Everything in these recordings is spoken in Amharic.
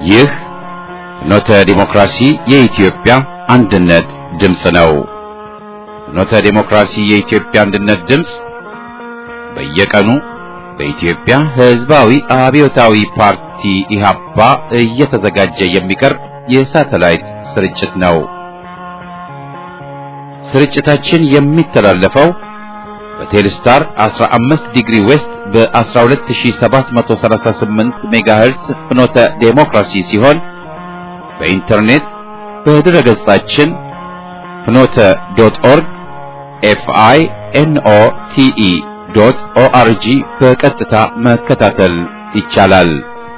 ይህ ፍኖተ ዲሞክራሲ የኢትዮጵያ አንድነት ድምፅ ነው። ፍኖተ ዲሞክራሲ የኢትዮጵያ አንድነት ድምፅ በየቀኑ በኢትዮጵያ ሕዝባዊ አብዮታዊ ፓርቲ ኢህአፓ እየተዘጋጀ የሚቀርብ የሳተላይት ስርጭት ነው። ስርጭታችን የሚተላለፈው በቴሌስታር 15 ዲግሪ ዌስት በ12738 ሜጋሄርስ ፍኖተ ዴሞክራሲ ሲሆን በኢንተርኔት በድረ ገጻችን ፍኖተ ዶት ኦርግ ኤፍአይ ኤንኦ ቲኢ ዶት ኦአርጂ በቀጥታ መከታተል ይቻላል።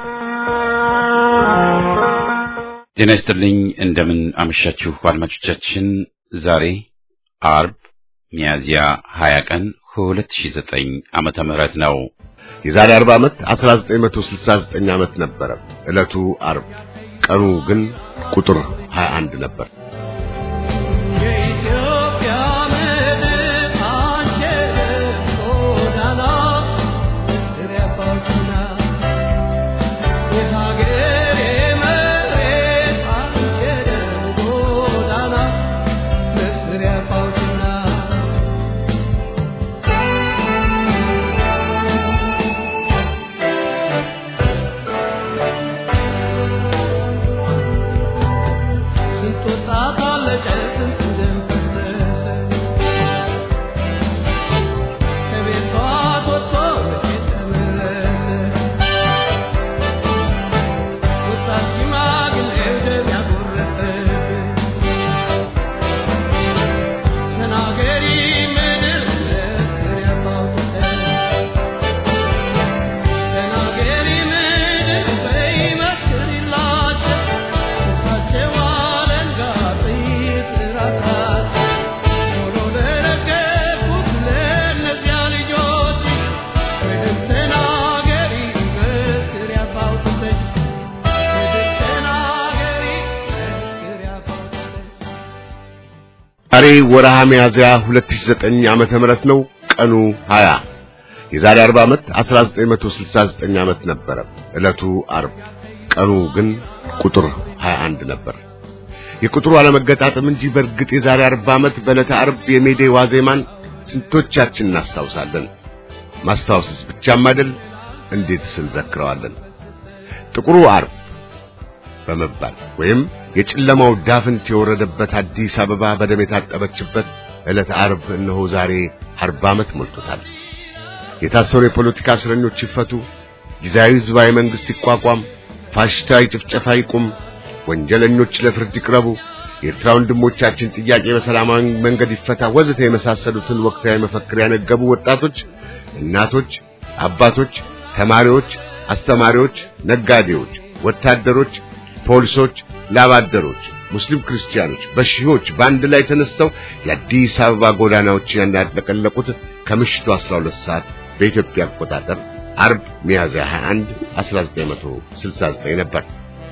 ጤና ይስጥልኝ። እንደምን አመሻችሁ አድማጮቻችን። ዛሬ አርብ ሚያዚያ 20 ቀን 2009 ዓመተ ምህረት ነው። የዛሬ 40 ዓመት 1969 ዓመት ነበረ ዕለቱ አርብ። ቀኑ ግን ቁጥር 21 ነበር። ዛሬ ወርሃ ሚያዝያ 2009 ዓመተ ምህረት ነው። ቀኑ 20 የዛሬ 40 ዓመት 1969 ዓመት ነበረ ዕለቱ አርብ። ቀኑ ግን ቁጥር 21 ነበር። የቁጥሩ አለመገጣጠም እንጂ በእርግጥ የዛሬ 40 ዓመት በዕለተ አርብ የሜዴ ዋዜማን ስንቶቻችን እናስታውሳለን? ማስታወስስ ብቻም አይደል፣ እንዴትስ እንዘክረዋለን? ጥቁሩ አርብ በመባል ወይም የጨለማው ዳፍንት የወረደበት አዲስ አበባ በደም የታጠበችበት ዕለተ ዓርብ እነሆ ዛሬ አርባ ዓመት ሞልቶታል። የታሰሩ የፖለቲካ እስረኞች ይፈቱ፣ ጊዜያዊ ሕዝባዊ መንግሥት ይቋቋም፣ ፋሽስታዊ ጭፍጨፋ ይቁም፣ ወንጀለኞች ለፍርድ ይቅረቡ፣ የኤርትራ ወንድሞቻችን ጥያቄ በሰላማዊ መንገድ ይፈታ፣ ወዘተ የመሳሰሉትን ወቅታዊ መፈክር ያነገቡ ወጣቶች፣ እናቶች፣ አባቶች፣ ተማሪዎች፣ አስተማሪዎች፣ ነጋዴዎች፣ ወታደሮች ፖሊሶች፣ ላባደሮች፣ ሙስሊም ክርስቲያኖች በሺዎች በአንድ ላይ ተነስተው የአዲስ አበባ ጎዳናዎች ያናጥለቀለቁት ከምሽቱ 12 ሰዓት በኢትዮጵያ አቆጣጠር አርብ ሚያዝያ 21 1969 ነበር።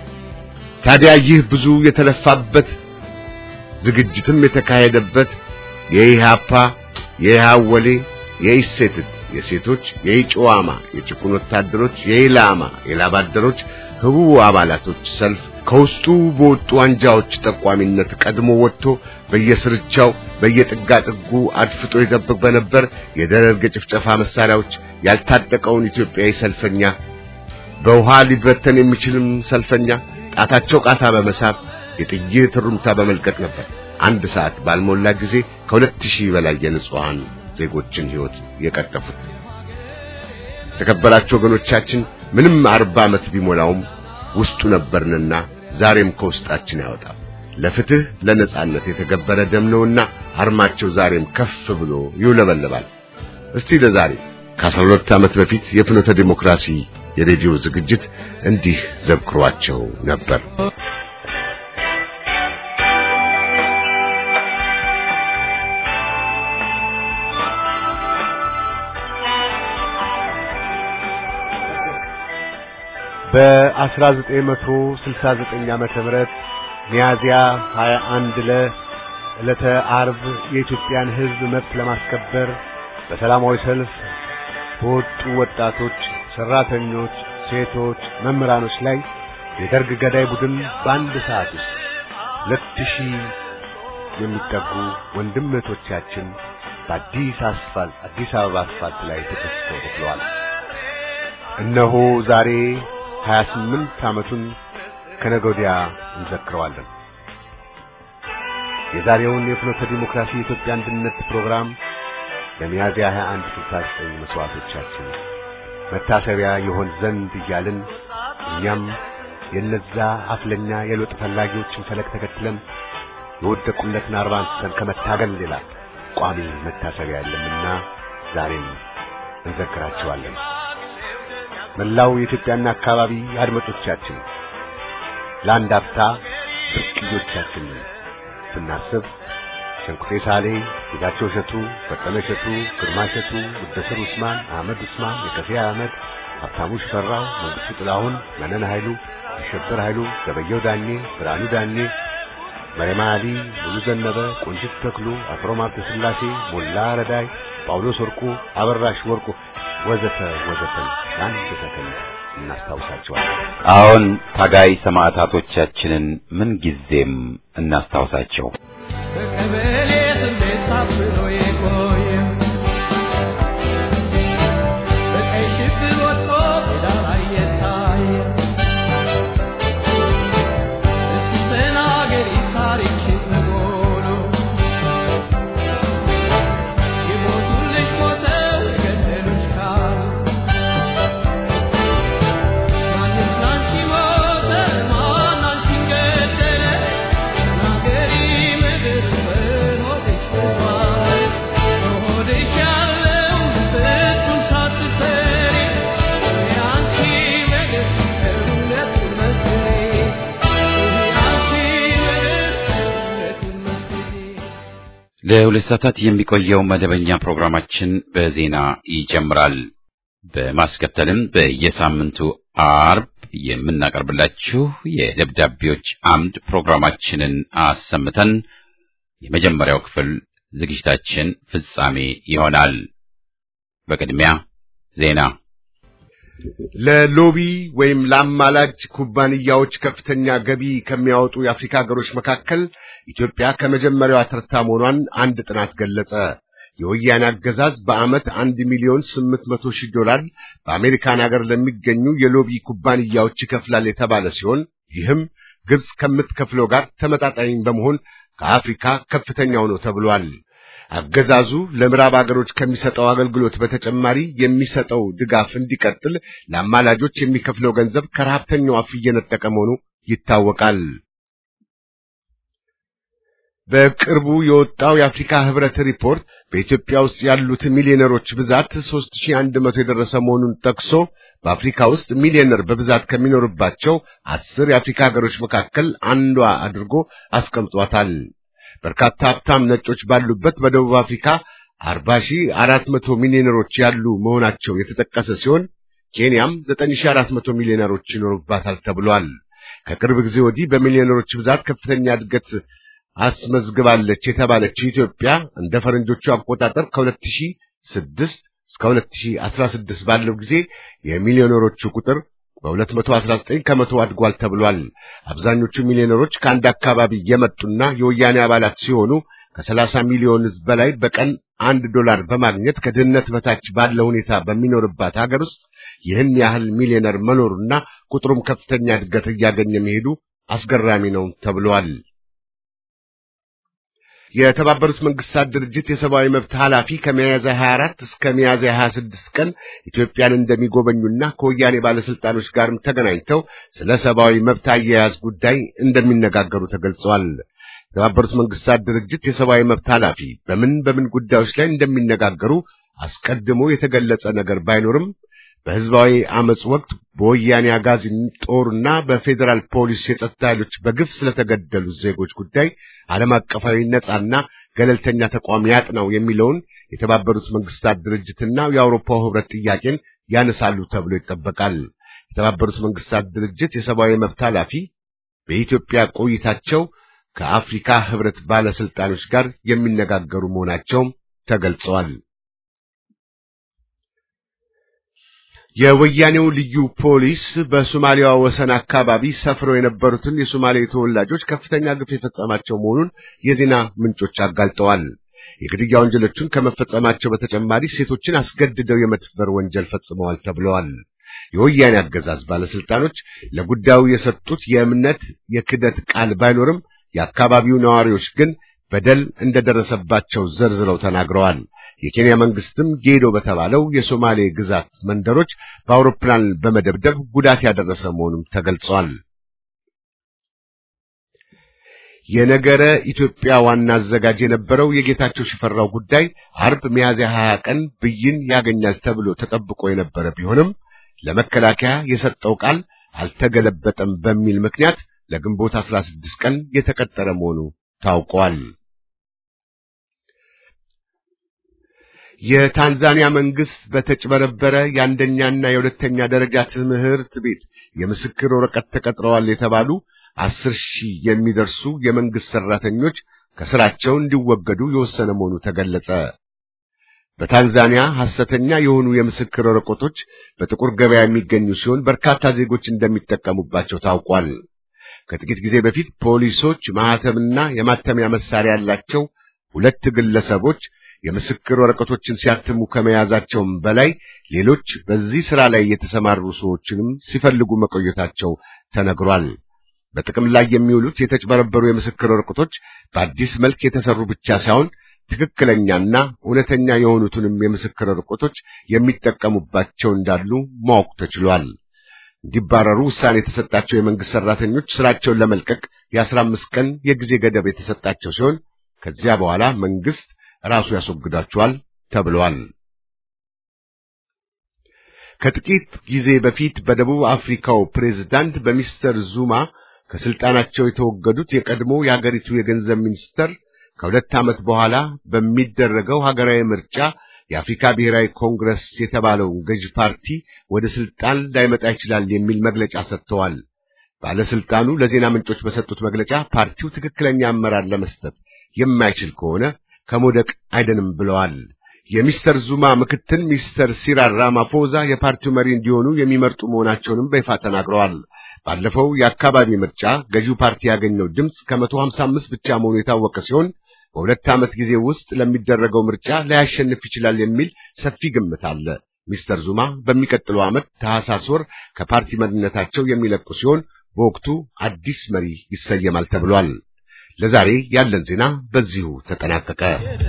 ታዲያ ይህ ብዙ የተለፋበት ዝግጅትም የተካሄደበት የኢሃፓ የኢሃወሌ የኢሴትት የሴቶች የኢጮዋማ የጭቁን ወታደሮች የኢላማ የላባደሮች ህቡ አባላቶች ሰልፍ ከውስጡ በወጡ አንጃዎች ጠቋሚነት ቀድሞ ወጥቶ በየስርቻው በየጥጋጥጉ አድፍጦ ይጠብቅ በነበር የደርግ የጭፍጨፋ መሳሪያዎች ያልታጠቀውን ኢትዮጵያዊ ሰልፈኛ በውሃ ሊበተን የሚችልም ሰልፈኛ ጣታቸው ቃታ በመሳብ የጥይት ሩምታ በመልቀቅ ነበር አንድ ሰዓት ባልሞላ ጊዜ ከሁለት ሺህ በላይ የንጹሐን ዜጎችን ሕይወት የቀጠፉት። የተከበራችሁ ወገኖቻችን ምንም አርባ ዓመት ቢሞላውም ውስጡ ነበርንና ዛሬም ከውስጣችን ያወጣል። ለፍትህ ለነጻነት የተገበረ ደም ነውና አርማቸው ዛሬም ከፍ ብሎ ይውለበለባል። እስቲ ለዛሬ ከአስራ ሁለት ዓመት በፊት የፍኖተ ዲሞክራሲ የሬዲዮ ዝግጅት እንዲህ ዘክሯቸው ነበር። በ1969 ዓመተ ምህረት ሚያዚያ 21 ለዕለተ አርብ የኢትዮጵያን ሕዝብ መብት ለማስከበር በሰላማዊ ሰልፍ በወጡ ወጣቶች፣ ሰራተኞች፣ ሴቶች፣ መምህራኖች ላይ የደርግ ገዳይ ቡድን በአንድ ሰዓት ውስጥ ሁለት ሺህ የሚጠጉ ወንድም እህቶቻችን በአዲስ አስፋልት አዲስ አበባ አስፋልት ላይ ተከስተው ተክለዋል። እነሆ ዛሬ 28 ዓመቱን ከነገ ወዲያ እንዘክረዋለን። የዛሬውን የፍኖተ ዲሞክራሲ የኢትዮጵያ አንድነት ፕሮግራም ለሚያዝያ 21 69 መስዋዕቶቻችን መታሰቢያ ይሆን ዘንድ እያልን እኛም የነዛ አፍለኛ የለውጥ ፈላጊዎችን ፈለግ ተከትለን የወደቁለትን አርባ አንስተን ከመታገል ሌላ ቋሚ መታሰቢያ የለምና ዛሬም እንዘክራቸዋለን። መላው የኢትዮጵያና አካባቢ አድማጮቻችን ለአንድ አፍታ ብርቅዮቻችን ስናስብ ሸንቁጤ ሳሌ፣ ጌታቸው እሸቱ፣ በቀለ እሸቱ፣ ግርማ እሸቱ፣ ሙደስር ኡስማን፣ አህመድ ኡስማን፣ የከፌ አህመድ፣ ሀብታሙ ሽፈራው፣ መንግስቱ ጥላሁን፣ መነን ኃይሉ፣ አሸበር ኃይሉ፣ ገበየው ዳኜ፣ ብርሃኑ ዳኜ፣ መሬማ አሊ፣ ሙሉ ዘነበ፣ ቆንጅት ተክሉ፣ አፍሮ ማርተ ስላሴ፣ ሞላ ረዳይ፣ ጳውሎስ ወርቁ፣ አበራሽ ወርቁ ወዘተ ወዘተን ለአንድ ሰከንድ እናስታውሳቸዋለን። አሁን ታጋይ ሰማዕታቶቻችንን ምን ጊዜም እናስታውሳቸው። በቀበሌ ስሜት ታፍኖ የቆየ በቀይ ሽብር ወጥቶ ሜዳ ላይ የታየ እስቲ ተናገሪ ታሪክሽን በሙሉ የሞቱልሽ ሞተው የገደሉሽ ካሉ ማንስ ላንቺ ሞተ ማን አንቺን ገደለ ተናገሪ ምድር በሆድሽ ተባለ በሆድሽ ያለው ፍጹም ሳትፈሪ የአንቺ ምድር እውነቱን መስክሪ የአንቺ ምድር እውነቱን መስክሪ ለሁለት ሰዓታት የሚቆየው መደበኛ ፕሮግራማችን በዜና ይጀምራል። በማስከተልም በየሳምንቱ አርብ የምናቀርብላችሁ የደብዳቤዎች አምድ ፕሮግራማችንን አሰምተን የመጀመሪያው ክፍል ዝግጅታችን ፍጻሜ ይሆናል። በቅድሚያ ዜና ለሎቢ ወይም ለአማላጅ ኩባንያዎች ከፍተኛ ገቢ ከሚያወጡ የአፍሪካ ሀገሮች መካከል ኢትዮጵያ ከመጀመሪያዋ ተርታ መሆኗን አንድ ጥናት ገለጸ። የወያኔ አገዛዝ በዓመት አንድ ሚሊዮን ስምንት መቶ ሺህ ዶላር በአሜሪካን ሀገር ለሚገኙ የሎቢ ኩባንያዎች ይከፍላል የተባለ ሲሆን ይህም ግብጽ ከምትከፍለው ጋር ተመጣጣኝ በመሆን ከአፍሪካ ከፍተኛው ነው ተብሏል። አገዛዙ ለምዕራብ አገሮች ከሚሰጠው አገልግሎት በተጨማሪ የሚሰጠው ድጋፍ እንዲቀጥል ለአማላጆች የሚከፍለው ገንዘብ ከረሀብተኛው አፍ እየነጠቀ መሆኑ ይታወቃል። በቅርቡ የወጣው የአፍሪካ ህብረት ሪፖርት በኢትዮጵያ ውስጥ ያሉት ሚሊዮነሮች ብዛት 3100 የደረሰ መሆኑን ጠቅሶ በአፍሪካ ውስጥ ሚሊዮነር በብዛት ከሚኖርባቸው አስር የአፍሪካ ሀገሮች መካከል አንዷ አድርጎ አስቀምጧታል። በርካታ ሀብታም ነጮች ባሉበት በደቡብ አፍሪካ 40400 ሚሊዮነሮች ያሉ መሆናቸው የተጠቀሰ ሲሆን ኬንያም 9400 ሚሊዮነሮች ይኖሩባታል ተብሏል። ከቅርብ ጊዜ ወዲህ በሚሊዮነሮች ብዛት ከፍተኛ እድገት አስመዝግባለች የተባለችው ኢትዮጵያ እንደ ፈረንጆቹ አቆጣጠር ከ2006 እስከ 2016 ባለው ጊዜ የሚሊዮነሮቹ ቁጥር በ219 ከመቶ አድጓል ተብሏል። አብዛኞቹ ሚሊዮነሮች ከአንድ አካባቢ የመጡና የወያኔ አባላት ሲሆኑ ከ30 ሚሊዮን ሕዝብ በላይ በቀን አንድ ዶላር በማግኘት ከድህነት በታች ባለ ሁኔታ በሚኖርባት ሀገር ውስጥ ይህን ያህል ሚሊዮነር መኖሩና ቁጥሩም ከፍተኛ እድገት እያገኘ መሄዱ አስገራሚ ነው ተብሏል። የተባበሩት መንግስታት ድርጅት የሰብአዊ መብት ኃላፊ ከሚያዝያ 24 እስከ ሚያዝያ 26 ቀን ኢትዮጵያን እንደሚጎበኙና ከወያኔ ባለስልጣኖች ጋርም ተገናኝተው ስለ ሰብአዊ መብት አያያዝ ጉዳይ እንደሚነጋገሩ ተገልጿል። የተባበሩት መንግስታት ድርጅት የሰብአዊ መብት ኃላፊ በምን በምን ጉዳዮች ላይ እንደሚነጋገሩ አስቀድሞ የተገለጸ ነገር ባይኖርም በህዝባዊ አመጽ ወቅት በወያኔ አጋዚ ጦርና በፌዴራል ፖሊስ የጸጥታ ኃይሎች በግፍ ስለተገደሉ ዜጎች ጉዳይ ዓለም አቀፋዊ ነጻና ገለልተኛ ተቋም ያጥናው የሚለውን የተባበሩት መንግስታት ድርጅትና የአውሮፓው ህብረት ጥያቄን ያነሳሉ ተብሎ ይጠበቃል። የተባበሩት መንግስታት ድርጅት የሰብአዊ መብት ኃላፊ በኢትዮጵያ ቆይታቸው ከአፍሪካ ህብረት ባለስልጣኖች ጋር የሚነጋገሩ መሆናቸውም ተገልጸዋል። የወያኔው ልዩ ፖሊስ በሶማሊያ ወሰን አካባቢ ሰፍረው የነበሩትን የሶማሌ ተወላጆች ከፍተኛ ግፍ የፈጸማቸው መሆኑን የዜና ምንጮች አጋልጠዋል። የግድያ ወንጀሎቹን ከመፈጸማቸው በተጨማሪ ሴቶችን አስገድደው የመድፈር ወንጀል ፈጽመዋል ተብለዋል። የወያኔ አገዛዝ ባለስልጣኖች ለጉዳዩ የሰጡት የእምነት የክደት ቃል ባይኖርም የአካባቢው ነዋሪዎች ግን በደል እንደደረሰባቸው ዘርዝረው ተናግረዋል። የኬንያ መንግስትም ጌዶ በተባለው የሶማሌ ግዛት መንደሮች በአውሮፕላን በመደብደብ ጉዳት ያደረሰ መሆኑም ተገልጿል። የነገረ ኢትዮጵያ ዋና አዘጋጅ የነበረው የጌታቸው ሽፈራው ጉዳይ አርብ ሚያዝያ 20 ቀን ብይን ያገኛል ተብሎ ተጠብቆ የነበረ ቢሆንም ለመከላከያ የሰጠው ቃል አልተገለበጠም በሚል ምክንያት ለግንቦት 16 ቀን የተቀጠረ መሆኑ ታውቋል። የታንዛኒያ መንግስት በተጭበረበረ የአንደኛና የሁለተኛ ደረጃ ትምህርት ቤት የምስክር ወረቀት ተቀጥረዋል የተባሉ አስር ሺህ የሚደርሱ የመንግስት ሰራተኞች ከስራቸው እንዲወገዱ የወሰነ መሆኑ ተገለጸ። በታንዛኒያ ሐሰተኛ የሆኑ የምስክር ወረቀቶች በጥቁር ገበያ የሚገኙ ሲሆን በርካታ ዜጎች እንደሚጠቀሙባቸው ታውቋል። ከጥቂት ጊዜ በፊት ፖሊሶች ማህተምና የማተሚያ መሳሪያ ያላቸው ሁለት ግለሰቦች የምስክር ወረቀቶችን ሲያትሙ ከመያዛቸውም በላይ ሌሎች በዚህ ሥራ ላይ የተሰማሩ ሰዎችንም ሲፈልጉ መቆየታቸው ተነግሯል። በጥቅም ላይ የሚውሉት የተጭበረበሩ የምስክር ወረቀቶች በአዲስ መልክ የተሰሩ ብቻ ሳይሆን ትክክለኛና እውነተኛ የሆኑትንም የምስክር ወረቀቶች የሚጠቀሙባቸው እንዳሉ ማወቅ ተችሏል። እንዲባረሩ ውሳኔ የተሰጣቸው የመንግስት ሰራተኞች ስራቸውን ለመልቀቅ የአስራ አምስት ቀን የጊዜ ገደብ የተሰጣቸው ሲሆን ከዚያ በኋላ መንግስት ራሱ ያስወግዳቸዋል ተብሏል። ከጥቂት ጊዜ በፊት በደቡብ አፍሪካው ፕሬዝዳንት በሚስተር ዙማ ከስልጣናቸው የተወገዱት የቀድሞ የአገሪቱ የገንዘብ ሚኒስተር ከሁለት ዓመት በኋላ በሚደረገው ሀገራዊ ምርጫ የአፍሪካ ብሔራዊ ኮንግረስ የተባለውን ገዥ ፓርቲ ወደ ስልጣን ላይመጣ ይችላል የሚል መግለጫ ሰጥተዋል። ባለስልጣኑ ለዜና ምንጮች በሰጡት መግለጫ ፓርቲው ትክክለኛ አመራር ለመስጠት የማይችል ከሆነ ከመውደቅ አይደንም ብለዋል። የሚስተር ዙማ ምክትል ሚስተር ሲራል ራማፎዛ የፓርቲው መሪ እንዲሆኑ የሚመርጡ መሆናቸውንም በይፋ ተናግረዋል። ባለፈው የአካባቢ ምርጫ ገዢው ፓርቲ ያገኘው ድምፅ ከመቶ ሀምሳ አምስት ብቻ መሆኑ የታወቀ ሲሆን በሁለት ዓመት ጊዜ ውስጥ ለሚደረገው ምርጫ ላያሸንፍ ይችላል የሚል ሰፊ ግምት አለ። ሚስተር ዙማ በሚቀጥለው ዓመት ታህሳስ ወር ከፓርቲ መሪነታቸው የሚለቁ ሲሆን በወቅቱ አዲስ መሪ ይሰየማል ተብሏል። ለዛሬ ያለን ዜና በዚሁ ተጠናቀቀ።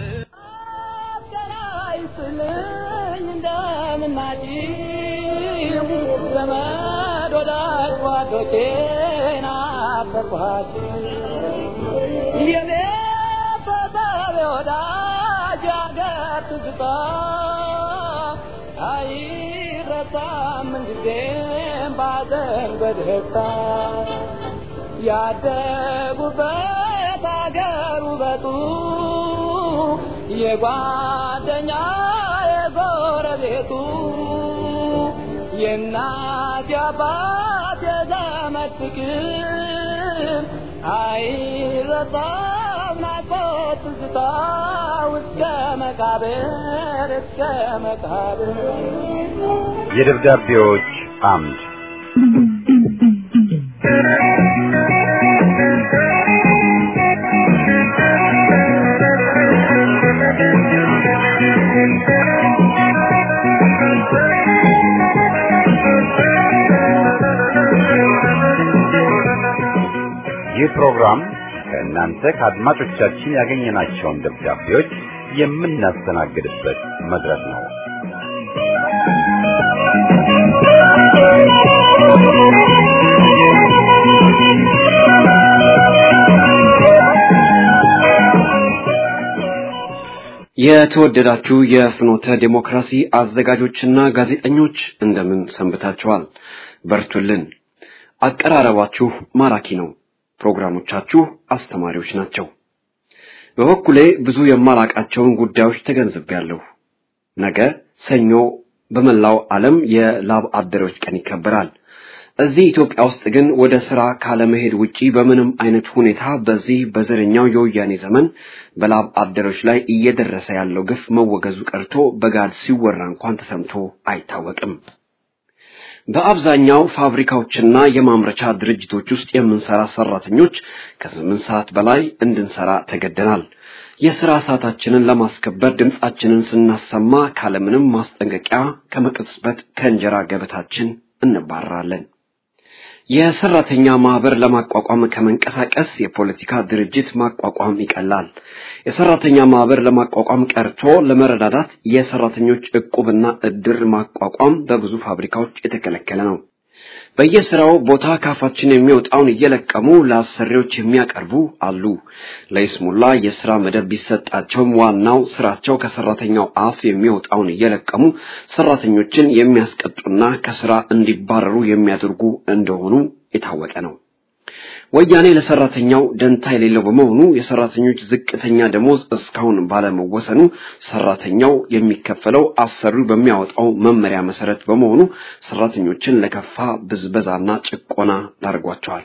ያደጉበት አገር ውበቱ የጓደኛ የጎረቤቱ የእናት የአባት የዘመድ ፍቅር አይረሳም ናፍቆት ትዝታ እስከ መቃብር እስከ መቃብር የደብዳቤዎች አምድ ይህ ፕሮግራም ከእናንተ ከአድማጮቻችን ያገኘናቸውን ደብዳቤዎች የምናስተናግድበት መድረክ ነው። የተወደዳችሁ የፍኖተ ዴሞክራሲ አዘጋጆችና ጋዜጠኞች እንደምን ሰንብታችኋል? በርቱልን። አቀራረባችሁ ማራኪ ነው። ፕሮግራሞቻችሁ አስተማሪዎች ናቸው። በበኩሌ ብዙ የማላቃቸውን ጉዳዮች ተገንዝቤያለሁ። ነገ ሰኞ በመላው ዓለም የላብ አደሮች ቀን ይከበራል። እዚህ ኢትዮጵያ ውስጥ ግን ወደ ስራ ካለመሄድ ውጪ በምንም አይነት ሁኔታ በዚህ በዘረኛው የወያኔ ዘመን በላብ አደሮች ላይ እየደረሰ ያለው ግፍ መወገዙ ቀርቶ በጋድ ሲወራ እንኳን ተሰምቶ አይታወቅም። በአብዛኛው ፋብሪካዎችና የማምረቻ ድርጅቶች ውስጥ የምንሰራ ሰራተኞች ከስምንት ሰዓት በላይ እንድንሰራ ተገደናል። የሥራ ሰዓታችንን ለማስከበር ድምፃችንን ስናሰማ ካለምንም ማስጠንቀቂያ ከመቅጽበት ከእንጀራ ገበታችን እንባረራለን። የሰራተኛ ማህበር ለማቋቋም ከመንቀሳቀስ የፖለቲካ ድርጅት ማቋቋም ይቀላል። የሰራተኛ ማህበር ለማቋቋም ቀርቶ ለመረዳዳት የሰራተኞች እቁብና እድር ማቋቋም በብዙ ፋብሪካዎች የተከለከለ ነው። በየስራው ቦታ ካፋችን የሚወጣውን እየለቀሙ ለአሰሪዎች የሚያቀርቡ አሉ። ለይስሙላ የስራ መደብ ቢሰጣቸውም ዋናው ስራቸው ከሰራተኛው አፍ የሚወጣውን እየለቀሙ ሰራተኞችን የሚያስቀጡና ከስራ እንዲባረሩ የሚያደርጉ እንደሆኑ የታወቀ ነው። ወያኔ ለሰራተኛው ደንታ የሌለው በመሆኑ የሰራተኞች ዝቅተኛ ደሞዝ እስካሁን ባለመወሰኑ ሰራተኛው የሚከፈለው አሰሪው በሚያወጣው መመሪያ መሰረት በመሆኑ ሰራተኞችን ለከፋ ብዝበዛና ጭቆና ዳርጓቸዋል።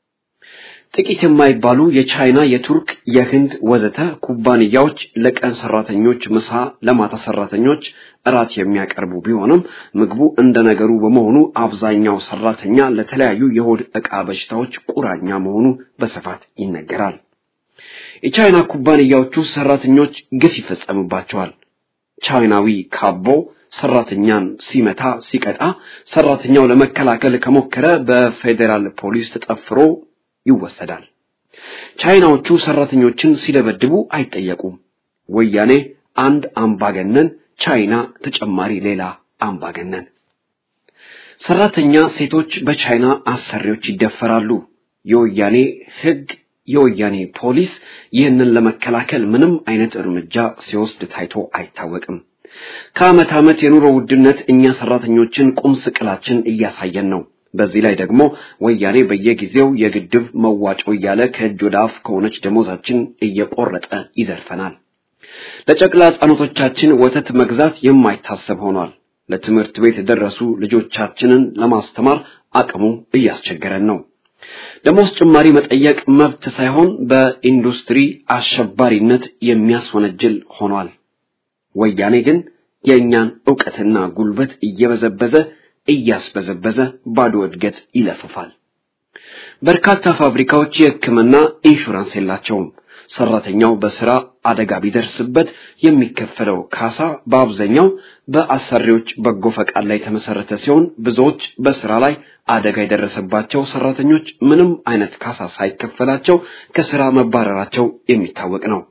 ጥቂት የማይባሉ የቻይና፣ የቱርክ፣ የህንድ ወዘተ ኩባንያዎች ለቀን ሰራተኞች ምሳ፣ ለማታ ሰራተኞች እራት የሚያቀርቡ ቢሆንም ምግቡ እንደ ነገሩ በመሆኑ አብዛኛው ሰራተኛ ለተለያዩ የሆድ ዕቃ በሽታዎች ቁራኛ መሆኑ በስፋት ይነገራል። የቻይና ኩባንያዎቹ ሰራተኞች ግፍ ይፈጸምባቸዋል። ቻይናዊ ካቦ ሰራተኛን ሲመታ ሲቀጣ፣ ሰራተኛው ለመከላከል ከሞከረ በፌዴራል ፖሊስ ተጠፍሮ ይወሰዳል። ቻይናዎቹ ሰራተኞችን ሲደበድቡ አይጠየቁም። ወያኔ አንድ አምባገነን ቻይና ተጨማሪ ሌላ አምባገነን። ሰራተኛ ሴቶች በቻይና አሰሪዎች ይደፈራሉ። የወያኔ ህግ፣ የወያኔ ፖሊስ ይህንን ለመከላከል ምንም አይነት እርምጃ ሲወስድ ታይቶ አይታወቅም። ከዓመት ዓመት የኑሮ ውድነት እኛ ሰራተኞችን ቁም ስቅላችን እያሳየን ነው። በዚህ ላይ ደግሞ ወያኔ በየጊዜው የግድብ መዋጮ እያለ ከእጅ ወደ አፍ ከሆነች ደሞዛችን እየቆረጠ ይዘርፈናል። ለጨቅላ ሕፃኖቶቻችን ወተት መግዛት የማይታሰብ ሆኗል። ለትምህርት ቤት የደረሱ ልጆቻችንን ለማስተማር አቅሙ እያስቸገረን ነው። ደሞዝ ጭማሪ መጠየቅ መብት ሳይሆን በኢንዱስትሪ አሸባሪነት የሚያስወነጅል ሆኗል። ወያኔ ግን የእኛን ዕውቀትና ጉልበት እየበዘበዘ እያስበዘበዘ ባዶ እድገት ይለፍፋል። በርካታ ፋብሪካዎች የሕክምና ኢንሹራንስ የላቸውም። ሰራተኛው በስራ አደጋ ቢደርስበት የሚከፈለው ካሳ በአብዛኛው በአሰሪዎች በጎ ፈቃድ ላይ የተመሰረተ ሲሆን ብዙዎች በስራ ላይ አደጋ የደረሰባቸው ሰራተኞች ምንም አይነት ካሳ ሳይከፈላቸው ከስራ መባረራቸው የሚታወቅ ነው።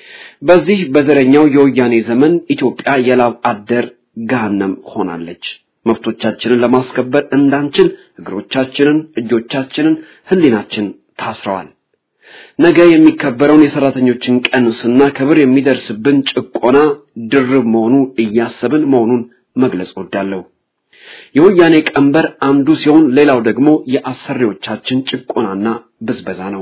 በዚህ በዘረኛው የወያኔ ዘመን ኢትዮጵያ የላብ አደር ገሃነም ሆናለች። መብቶቻችንን ለማስከበር እንዳንችል እግሮቻችንን፣ እጆቻችንን፣ ህሊናችን ታስረዋል። ነገ የሚከበረውን የሰራተኞችን ቀን ስናከብር የሚደርስብን ጭቆና ድርብ መሆኑ እያሰብን መሆኑን መግለጽ ወዳለሁ። የወያኔ ቀንበር አንዱ ሲሆን ሌላው ደግሞ የአሰሪዎቻችን ጭቆናና ብዝበዛ ነው።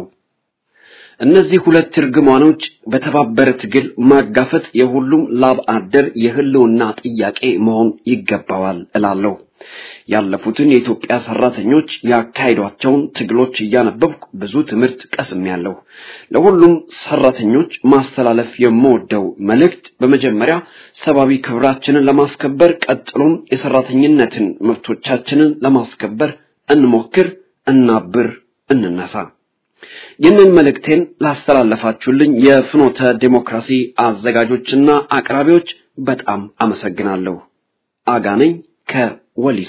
እነዚህ ሁለት እርግማኖች በተባበረ ትግል ማጋፈጥ የሁሉም ላብ አደር የህልውና ጥያቄ መሆን ይገባዋል እላለሁ። ያለፉትን የኢትዮጵያ ሰራተኞች ያካሄዷቸውን ትግሎች እያነበብኩ ብዙ ትምህርት ቀስሜያለሁ። ለሁሉም ሰራተኞች ማስተላለፍ የምወደው መልእክት በመጀመሪያ ሰብአዊ ክብራችንን ለማስከበር፣ ቀጥሎም የሰራተኝነትን መብቶቻችንን ለማስከበር እንሞክር፣ እናብር፣ እንነሳ። ይህንን መልእክቴን ላስተላለፋችሁልኝ የፍኖተ ዴሞክራሲ አዘጋጆችና አቅራቢዎች በጣም አመሰግናለሁ። አጋነኝ ከወሊሶ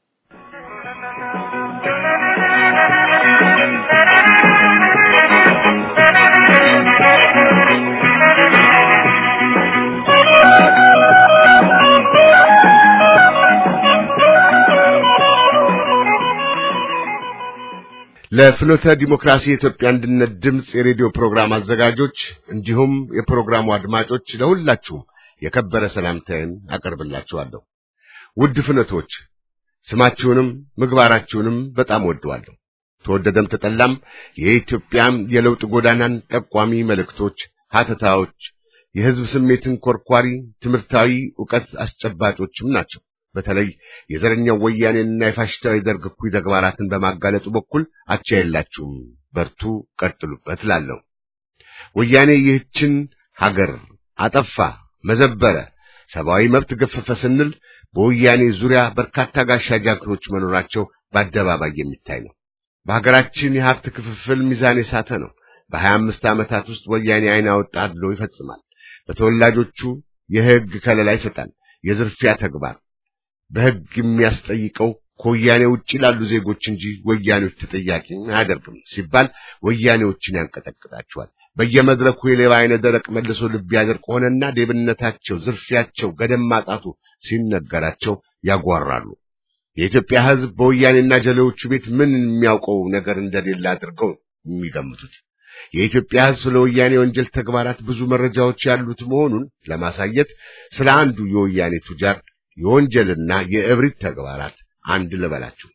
ለፍኖተ ዲሞክራሲ የኢትዮጵያ አንድነት ድምፅ የሬዲዮ ፕሮግራም አዘጋጆች እንዲሁም የፕሮግራሙ አድማጮች ለሁላችሁም የከበረ ሰላምታዬን አቀርብላችኋለሁ። ውድ ፍኖቶች ስማችሁንም ምግባራችሁንም በጣም ወደዋለሁ። ተወደደም ተጠላም የኢትዮጵያም የለውጥ ጎዳናን ጠቋሚ መልእክቶች፣ ሀተታዎች፣ የህዝብ ስሜትን ኮርኳሪ ትምህርታዊ ዕውቀት አስጨባጮችም ናቸው። በተለይ የዘረኛው ወያኔንና የፋሽስታዊ ደርግ እኩይ ተግባራትን በማጋለጡ በኩል አቻ የላችሁም። በርቱ፣ ቀጥሉበት እላለሁ። ወያኔ ይህችን ሀገር አጠፋ፣ መዘበረ፣ ሰብአዊ መብት ገፈፈ ስንል በወያኔ ዙሪያ በርካታ ጋሻ ጃግሬዎች መኖራቸው በአደባባይ የሚታይ ነው። በሀገራችን የሀብት ክፍፍል ሚዛን የሳተ ነው። በሀያ አምስት ዓመታት ውስጥ ወያኔ አይን አወጣ አድሎ ይፈጽማል። በተወላጆቹ የሕግ ከለላ ይሰጣል። የዝርፊያ ተግባር በሕግ የሚያስጠይቀው ከወያኔ ውጭ ላሉ ዜጎች እንጂ ወያኔዎች ተጠያቂ አያደርግም ሲባል ወያኔዎችን ያንቀጠቅጣቸዋል። በየመድረኩ የሌባ አይነ ደረቅ መልሶ ልብ ያደርቅ ሆነና ሌብነታቸው፣ ዝርፊያቸው ገደም ማጣቱ ሲነገራቸው ያጓራሉ። የኢትዮጵያ ሕዝብ በወያኔና ጀሌዎቹ ቤት ምን የሚያውቀው ነገር እንደሌለ አድርገው የሚገምቱት የኢትዮጵያ ሕዝብ ስለ ወያኔ ወንጀል ተግባራት ብዙ መረጃዎች ያሉት መሆኑን ለማሳየት ስለ አንዱ የወያኔ ቱጃር የወንጀልና የእብሪት ተግባራት አንድ ልበላችሁ።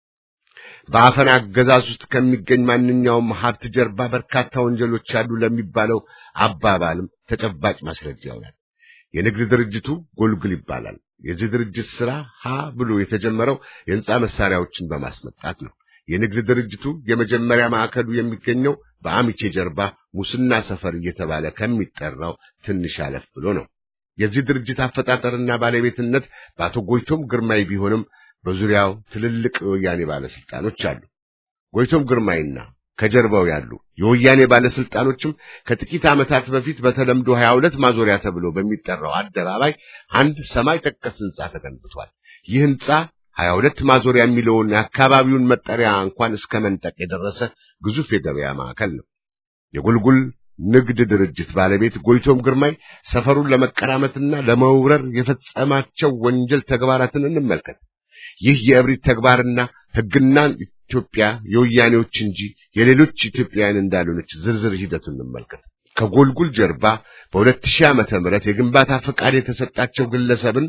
በአፈና አገዛዝ ውስጥ ከሚገኝ ማንኛውም ሀብት ጀርባ በርካታ ወንጀሎች አሉ ለሚባለው አባባልም ተጨባጭ ማስረጃ ይሆናል። የንግድ ድርጅቱ ጎልግል ይባላል። የዚህ ድርጅት ሥራ ሀ ብሎ የተጀመረው የሕንፃ መሳሪያዎችን በማስመጣት ነው። የንግድ ድርጅቱ የመጀመሪያ ማዕከሉ የሚገኘው በአሚቼ ጀርባ ሙስና ሰፈር እየተባለ ከሚጠራው ትንሽ አለፍ ብሎ ነው። የዚህ ድርጅት አፈጣጠርና ባለቤትነት በአቶ ጎይቶም ግርማይ ቢሆንም በዙሪያው ትልልቅ የወያኔ ባለስልጣኖች አሉ። ጎይቶም ግርማይና ከጀርባው ያሉ የወያኔ ባለስልጣኖችም ከጥቂት ዓመታት በፊት በተለምዶ 22 ማዞሪያ ተብሎ በሚጠራው አደባባይ አንድ ሰማይ ጠቀስ ሕንጻ ተገንብቷል። ይህ ሕንጻ 22 ማዞሪያ የሚለውን የአካባቢውን መጠሪያ እንኳን እስከ መንጠቅ የደረሰ ግዙፍ የገበያ ማዕከል ነው። የጉልጉል ንግድ ድርጅት ባለቤት ጎይቶም ግርማይ ሰፈሩን ለመቀራመትና ለመውረር የፈጸማቸው ወንጀል ተግባራትን እንመልከት። ይህ የእብሪት ተግባርና ሕግና ኢትዮጵያ የወያኔዎች እንጂ የሌሎች ኢትዮጵያውያን እንዳልሆነች ዝርዝር ሂደቱን እንመልከት። ከጎልጉል ጀርባ በሁለት ሺህ ዓመተ ምህረት የግንባታ ፈቃድ የተሰጣቸው ግለሰብን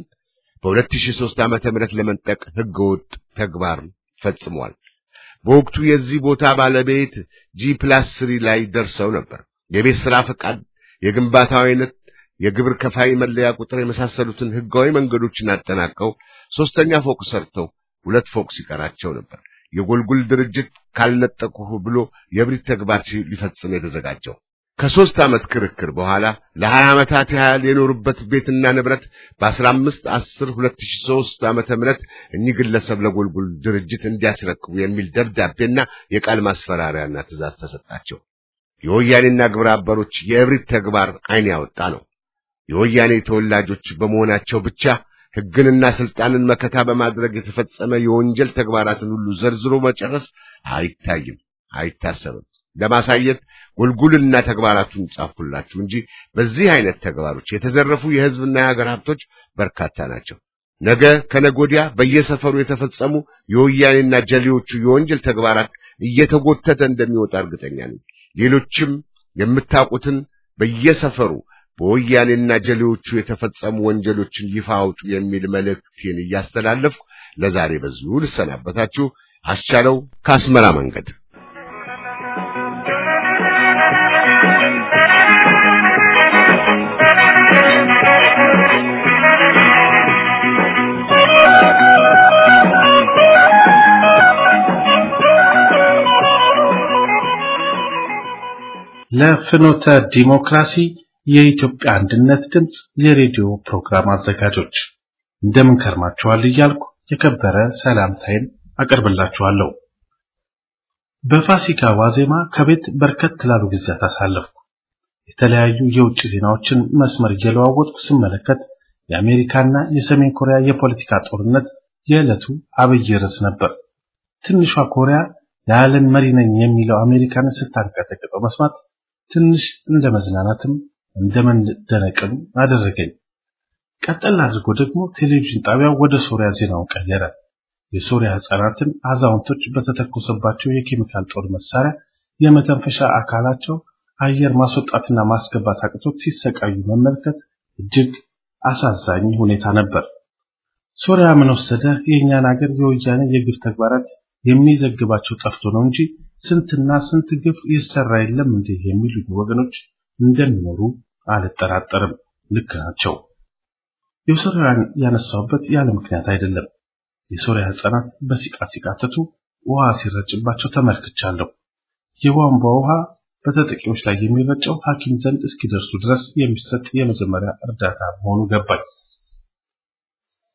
በ2003 ዓመተ ምህረት ለመንጠቅ ህገወጥ ተግባር ፈጽሟል። በወቅቱ የዚህ ቦታ ባለቤት ጂ ፕላስ ስሪ ላይ ደርሰው ነበር። የቤት ሥራ ፈቃድ፣ የግንባታው አይነት፣ የግብር ከፋይ መለያ ቁጥር የመሳሰሉትን ህጋዊ መንገዶችን አጠናቀው ሶስተኛ ፎቅ ሰርተው ሁለት ፎቅ ሲቀራቸው ነበር የጎልጉል ድርጅት ካልነጠቁህ ብሎ የእብሪት ተግባር ሊፈጽም የተዘጋጀው። ከሦስት ዓመት ክርክር በኋላ ለሀያ ዓመታት ያህል የኖሩበት ቤትና ንብረት በ15 10 2003 ዓመተ ምህረት እኚህ ግለሰብ ለጎልጉል ድርጅት እንዲያስረክቡ የሚል ደብዳቤና የቃል ማስፈራሪያና ትእዛዝ ተሰጣቸው። የወያኔና ግብረ አበሮች የእብሪት ተግባር ዓይን ያወጣ ነው። የወያኔ ተወላጆች በመሆናቸው ብቻ ሕግንና ስልጣንን መከታ በማድረግ የተፈጸመ የወንጀል ተግባራትን ሁሉ ዘርዝሮ መጨረስ አይታይም፣ አይታሰብም። ለማሳየት ጎልጉልና ተግባራቱን ጻፍኩላችሁ እንጂ በዚህ አይነት ተግባሮች የተዘረፉ የሕዝብና የሀገር ሀብቶች በርካታ ናቸው። ነገ ከነጎዲያ በየሰፈሩ የተፈጸሙ የወያኔና ጀሌዎቹ የወንጀል ተግባራት እየተጎተተ እንደሚወጣ እርግጠኛ ነኝ። ሌሎችም የምታውቁትን በየሰፈሩ በወያኔና ጀሌዎቹ የተፈጸሙ ወንጀሎችን ይፋ አውጡ የሚል መልእክቴን እያስተላለፍኩ ለዛሬ በዚሁ ልሰናበታችሁ። አስቻለው ከአስመራ መንገድ ለፍኖተ ዲሞክራሲ የኢትዮጵያ አንድነት ድምፅ የሬዲዮ ፕሮግራም አዘጋጆች እንደምን ከርማችኋል እያልኩ የከበረ ሰላምታዬን አቀርብላችኋለሁ። በፋሲካ ዋዜማ ከቤት በርከት ላሉ ጊዜያት አሳለፍኩ። የተለያዩ የውጭ ዜናዎችን መስመር እየለዋወጥኩ ስመለከት የአሜሪካና የሰሜን ኮሪያ የፖለቲካ ጦርነት የዕለቱ አብይ ርዕስ ነበር። ትንሿ ኮሪያ የዓለም መሪ ነኝ የሚለው አሜሪካንን ስታንቀጠቅጠው መስማት ትንሽ እንደ መዝናናትም እንደ መደነቅም አደረገኝ። ቀጠል አድርጎ ደግሞ ቴሌቪዥን ጣቢያው ወደ ሶሪያ ዜናውን ቀየረ። የሶሪያ ሕፃናትን አዛውንቶች በተተኮሰባቸው የኬሚካል ጦር መሳሪያ የመተንፈሻ አካላቸው አየር ማስወጣትና ማስገባት አቅቶት ሲሰቃዩ መመልከት እጅግ አሳዛኝ ሁኔታ ነበር። ሶሪያ ምን ወሰደ? የእኛን ሀገር የወያኔ የግፍ ተግባራት የሚዘግባቸው ጠፍቶ ነው እንጂ ስንትና ስንት ግፍ ይሰራ የለም እንዴ የሚሉ ወገኖች እንደሚኖሩ አልጠራጠርም። ልክ ናቸው። የሶሪያን ያነሳውበት ያለ ምክንያት አይደለም። የሶሪያ ሕፃናት በሲቃ ሲቃተቱ ውሃ ሲረጭባቸው ተመልክቻለሁ። የቧንቧ ውሃ በተጠቂዎች ላይ የሚረጨው ሐኪም ዘንድ እስኪደርሱ ድረስ የሚሰጥ የመጀመሪያ እርዳታ መሆኑ ገባኝ።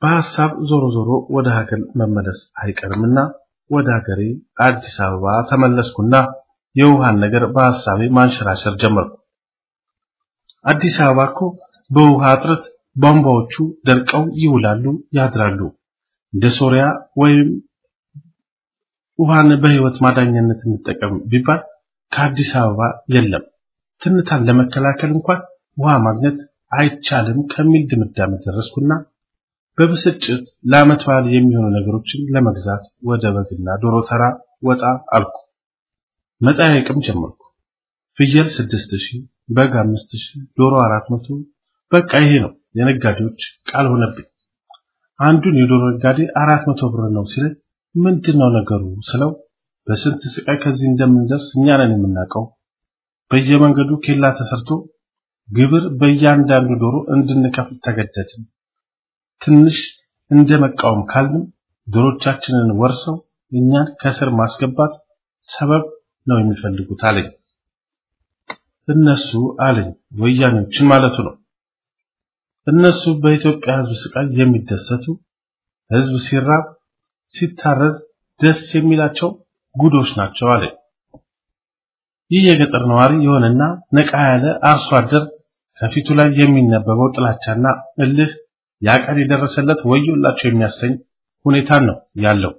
በሐሳብ ዞሮ ዞሮ ወደ ሀገር መመለስ አይቀርምና ወደ ሀገሬ አዲስ አበባ ተመለስኩና የውሃን ነገር በሐሳቤ ማንሸራሸር ጀመርኩ። አዲስ አበባ እኮ በውሃ እጥረት ቧንቧዎቹ ደርቀው ይውላሉ ያድራሉ። እንደ ሶሪያ ወይም ውሃን በህይወት ማዳኛነት እንጠቀም ቢባል ከአዲስ አበባ የለም። ትንታን ለመከላከል እንኳን ውሃ ማግኘት አይቻልም ከሚል ድምዳሜ ደረስኩና በብስጭት ለዓመት በዓል የሚሆኑ ነገሮችን ለመግዛት ወደ በግና ዶሮ ተራ ወጣ አልኩ። መጠያየቅም ጀመርኩ። ፍየል ስድስት ሺህ በግ አምስት ሺህ ዶሮ አራት መቶ በቃ ይሄ ነው የነጋዴዎች ቃል ሆነብኝ። አንዱን የዶሮ ነጋዴ አራት መቶ ብር ነው ሲለኝ ምንድን ነው ነገሩ ስለው በስንት ስቃይ ከዚህ እንደምንደርስ እኛ ነን የምናውቀው። በየመንገዱ ኬላ ተሰርቶ ግብር በእያንዳንዱ ዶሮ እንድንከፍል ተገደድን። ትንሽ እንደ መቃወም ካልንም ዶሮቻችንን ወርሰው እኛን ከስር ማስገባት ሰበብ ነው የሚፈልጉት አለኝ። እነሱ አለኝ ወያኔዎችን ማለቱ ነው። እነሱ በኢትዮጵያ ሕዝብ ስቃይ የሚደሰቱ ሕዝብ ሲራብ ሲታረዝ ደስ የሚላቸው ጉዶች ናቸው አለኝ። ይህ የገጠር ነዋሪ የሆነና ነቃ ያለ አርሶ አደር ከፊቱ ላይ የሚነበበው ጥላቻና እልህ ያቀን የደረሰለት ወዮላቸው የሚያሰኝ ሁኔታን ነው ያለው።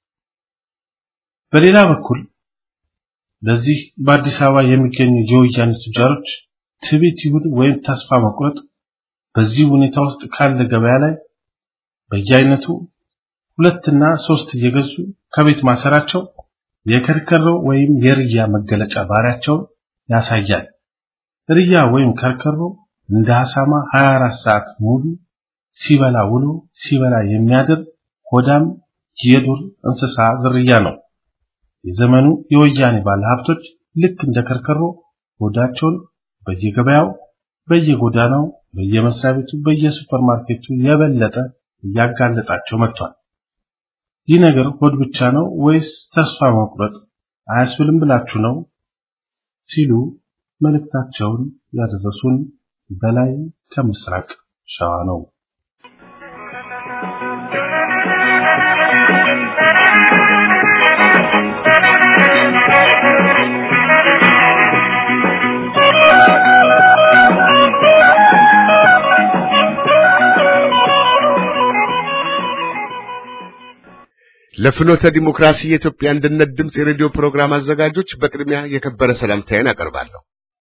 በሌላ በኩል በዚህ በአዲስ አበባ የሚገኙ የወያኔ ቱጃሮች ትዕቢት ይሁን ወይም ተስፋ መቁረጥ በዚህ ሁኔታ ውስጥ ካለ ገበያ ላይ በየአይነቱ ሁለትና ሶስት እየገዙ ከቤት ማሰራቸው የከርከሮ ወይም የርያ መገለጫ ባህሪያቸውን ያሳያል። ርያ ወይም ከርከሮ እንደ አሳማ 24 ሰዓት ሙሉ ሲበላ ውሎ ሲበላ የሚያድር ሆዳም የዱር እንስሳ ዝርያ ነው። የዘመኑ የወያኔ ባለሀብቶች ልክ እንደ ከርከሮ ሆዳቸውን በየገበያው፣ በየጎዳናው፣ በየመስሪያ ቤቱ፣ በየሱፐርማርኬቱ የበለጠ እያጋለጣቸው መጥቷል። ይህ ነገር ሆድ ብቻ ነው ወይስ ተስፋ መቁረጥ አያስብልም ብላችሁ ነው ሲሉ መልእክታቸውን ያደረሱን በላይ ከምስራቅ ሸዋ ነው። ለፍኖተ ዲሞክራሲ የኢትዮጵያ አንድነት ድምፅ የሬዲዮ ፕሮግራም አዘጋጆች በቅድሚያ የከበረ ሰላምታዬን አቀርባለሁ።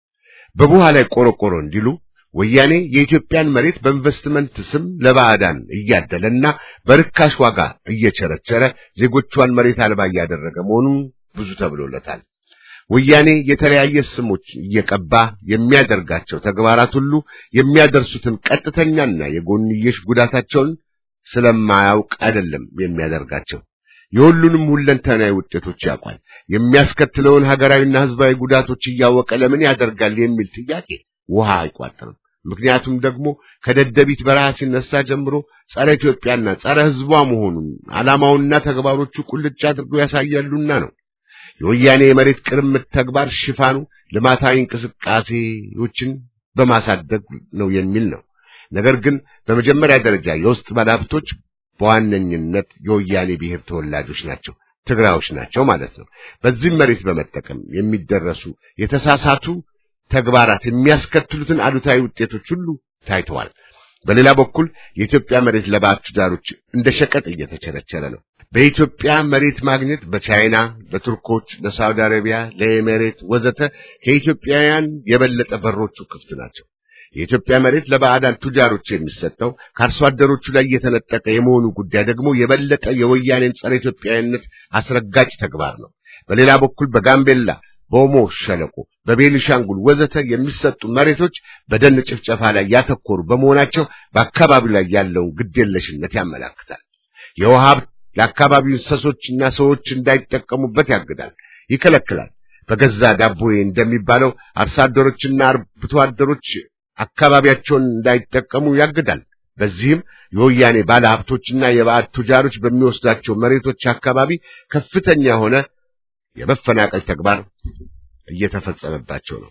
በቡሃ ላይ ቆረቆሮ እንዲሉ ወያኔ የኢትዮጵያን መሬት በኢንቨስትመንት ስም ለባዕዳን እያደለና በርካሽ ዋጋ እየቸረቸረ ዜጎቿን መሬት አልባ እያደረገ መሆኑን ብዙ ተብሎለታል። ወያኔ የተለያየ ስሞች እየቀባ የሚያደርጋቸው ተግባራት ሁሉ የሚያደርሱትን ቀጥተኛና የጎንየሽ ጉዳታቸውን ስለማያውቅ አይደለም የሚያደርጋቸው። የሁሉንም ሁለንተናዊ ውጤቶች ያውቃል። የሚያስከትለውን ሀገራዊና ሕዝባዊ ጉዳቶች እያወቀ ለምን ያደርጋል የሚል ጥያቄ ውሃ አይቋጥርም። ምክንያቱም ደግሞ ከደደቢት በረሃ ሲነሳ ጀምሮ ጸረ ኢትዮጵያና ጸረ ሕዝቧ መሆኑን ዓላማውና ተግባሮቹ ቁልጭ አድርገው ያሳያሉና ነው። የወያኔ የመሬት ቅርምት ተግባር ሽፋኑ ልማታዊ እንቅስቃሴዎችን በማሳደግ ነው የሚል ነው። ነገር ግን በመጀመሪያ ደረጃ የውስጥ ባለሀብቶች በዋነኝነት የወያኔ ብሔር ተወላጆች ናቸው፣ ትግራዮች ናቸው ማለት ነው። በዚህም መሬት በመጠቀም የሚደረሱ የተሳሳቱ ተግባራት የሚያስከትሉትን አሉታዊ ውጤቶች ሁሉ ታይተዋል። በሌላ በኩል የኢትዮጵያ መሬት ለባዕድ ቱጃሮች እንደ ሸቀጥ እየተቸረቸረ ነው። በኢትዮጵያ መሬት ማግኘት በቻይና፣ በቱርኮች፣ ለሳውዲ አረቢያ፣ ለኤሜሬት ወዘተ ከኢትዮጵያውያን የበለጠ በሮቹ ክፍት ናቸው። የኢትዮጵያ መሬት ለባዕዳን ቱጃሮች የሚሰጠው ከአርሶ አደሮቹ ላይ የተነጠቀ የመሆኑ ጉዳይ ደግሞ የበለጠ የወያኔን ጸረ ኢትዮጵያዊነት አስረጋጭ ተግባር ነው። በሌላ በኩል በጋምቤላ፣ በኦሞ ሸለቆ፣ በቤኒሻንጉል ወዘተ የሚሰጡ መሬቶች በደን ጭፍጨፋ ላይ ያተኮሩ በመሆናቸው በአካባቢው ላይ ያለውን ግዴለሽነት ያመላክታል። የውሃ ሀብት ለአካባቢው እንስሶችና ሰዎች እንዳይጠቀሙበት ያግዳል፣ ይከለክላል። በገዛ ዳቦዬ እንደሚባለው አርሶ አደሮችና አርብቶ አደሮች አካባቢያቸውን እንዳይጠቀሙ ያግዳል። በዚህም የወያኔ ባለ ሀብቶችና የባዕድ ቱጃሮች በሚወስዳቸው መሬቶች አካባቢ ከፍተኛ የሆነ የመፈናቀል ተግባር እየተፈጸመባቸው ነው።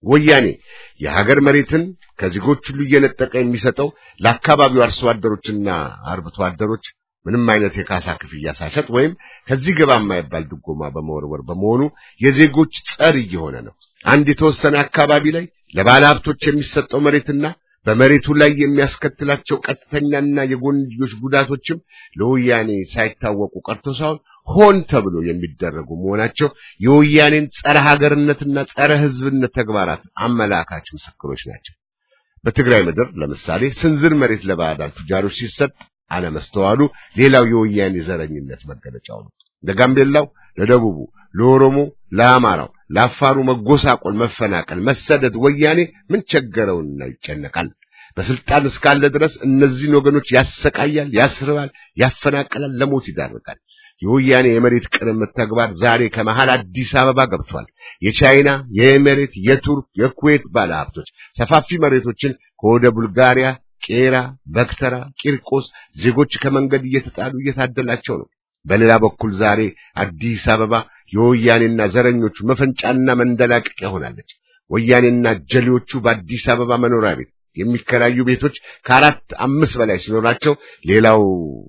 ወያኔ የሀገር መሬትን ከዜጎች ሁሉ እየነጠቀ የሚሰጠው ለአካባቢው አርሶ አደሮችና አርብቶ አደሮች ምንም አይነት የካሳ ክፍያ ሳይሰጥ ወይም ከዚህ ገባ የማይባል ድጎማ በመወርወር በመሆኑ የዜጎች ጸር እየሆነ ነው። አንድ የተወሰነ አካባቢ ላይ ለባለ ሀብቶች የሚሰጠው መሬትና በመሬቱ ላይ የሚያስከትላቸው ቀጥተኛና የጎንዮሽ ጉዳቶችም ለወያኔ ሳይታወቁ ቀርቶ ሳይሆን ሆን ተብሎ የሚደረጉ መሆናቸው የወያኔን ጸረ ሀገርነትና ጸረ ሕዝብነት ተግባራት አመላካች ምስክሮች ናቸው። በትግራይ ምድር ለምሳሌ ስንዝር መሬት ለባዕዳን ቱጃሮች ሲሰጥ አለመስተዋሉ ሌላው የወያኔ ዘረኝነት መገለጫው ነው። ለጋምቤላው፣ ለደቡቡ፣ ለኦሮሞ፣ ለአማራው፣ ለአፋሩ መጎሳቆል፣ መፈናቀል፣ መሰደድ ወያኔ ምን ቸገረውና ይጨነቃል? በስልጣን እስካለ ድረስ እነዚህን ወገኖች ያሰቃያል፣ ያስርባል፣ ያፈናቀላል፣ ለሞት ይዳርጋል። የወያኔ የመሬት ቅርምት ተግባር ዛሬ ከመሃል አዲስ አበባ ገብቷል። የቻይና፣ የኤሜሬት፣ የቱርክ፣ የኩዌት ባለሀብቶች ሰፋፊ መሬቶችን ከወደ ቡልጋሪያ ቄራ፣ በክተራ፣ ቂርቆስ ዜጎች ከመንገድ እየተጣሉ እየታደላቸው ነው። በሌላ በኩል ዛሬ አዲስ አበባ የወያኔና ዘረኞቹ መፈንጫና መንደላቀቂያ ሆናለች። ወያኔና ጀሌዎቹ በአዲስ አበባ መኖሪያ ቤት የሚከራዩ ቤቶች ከአራት አምስት በላይ ሲኖራቸው ሌላው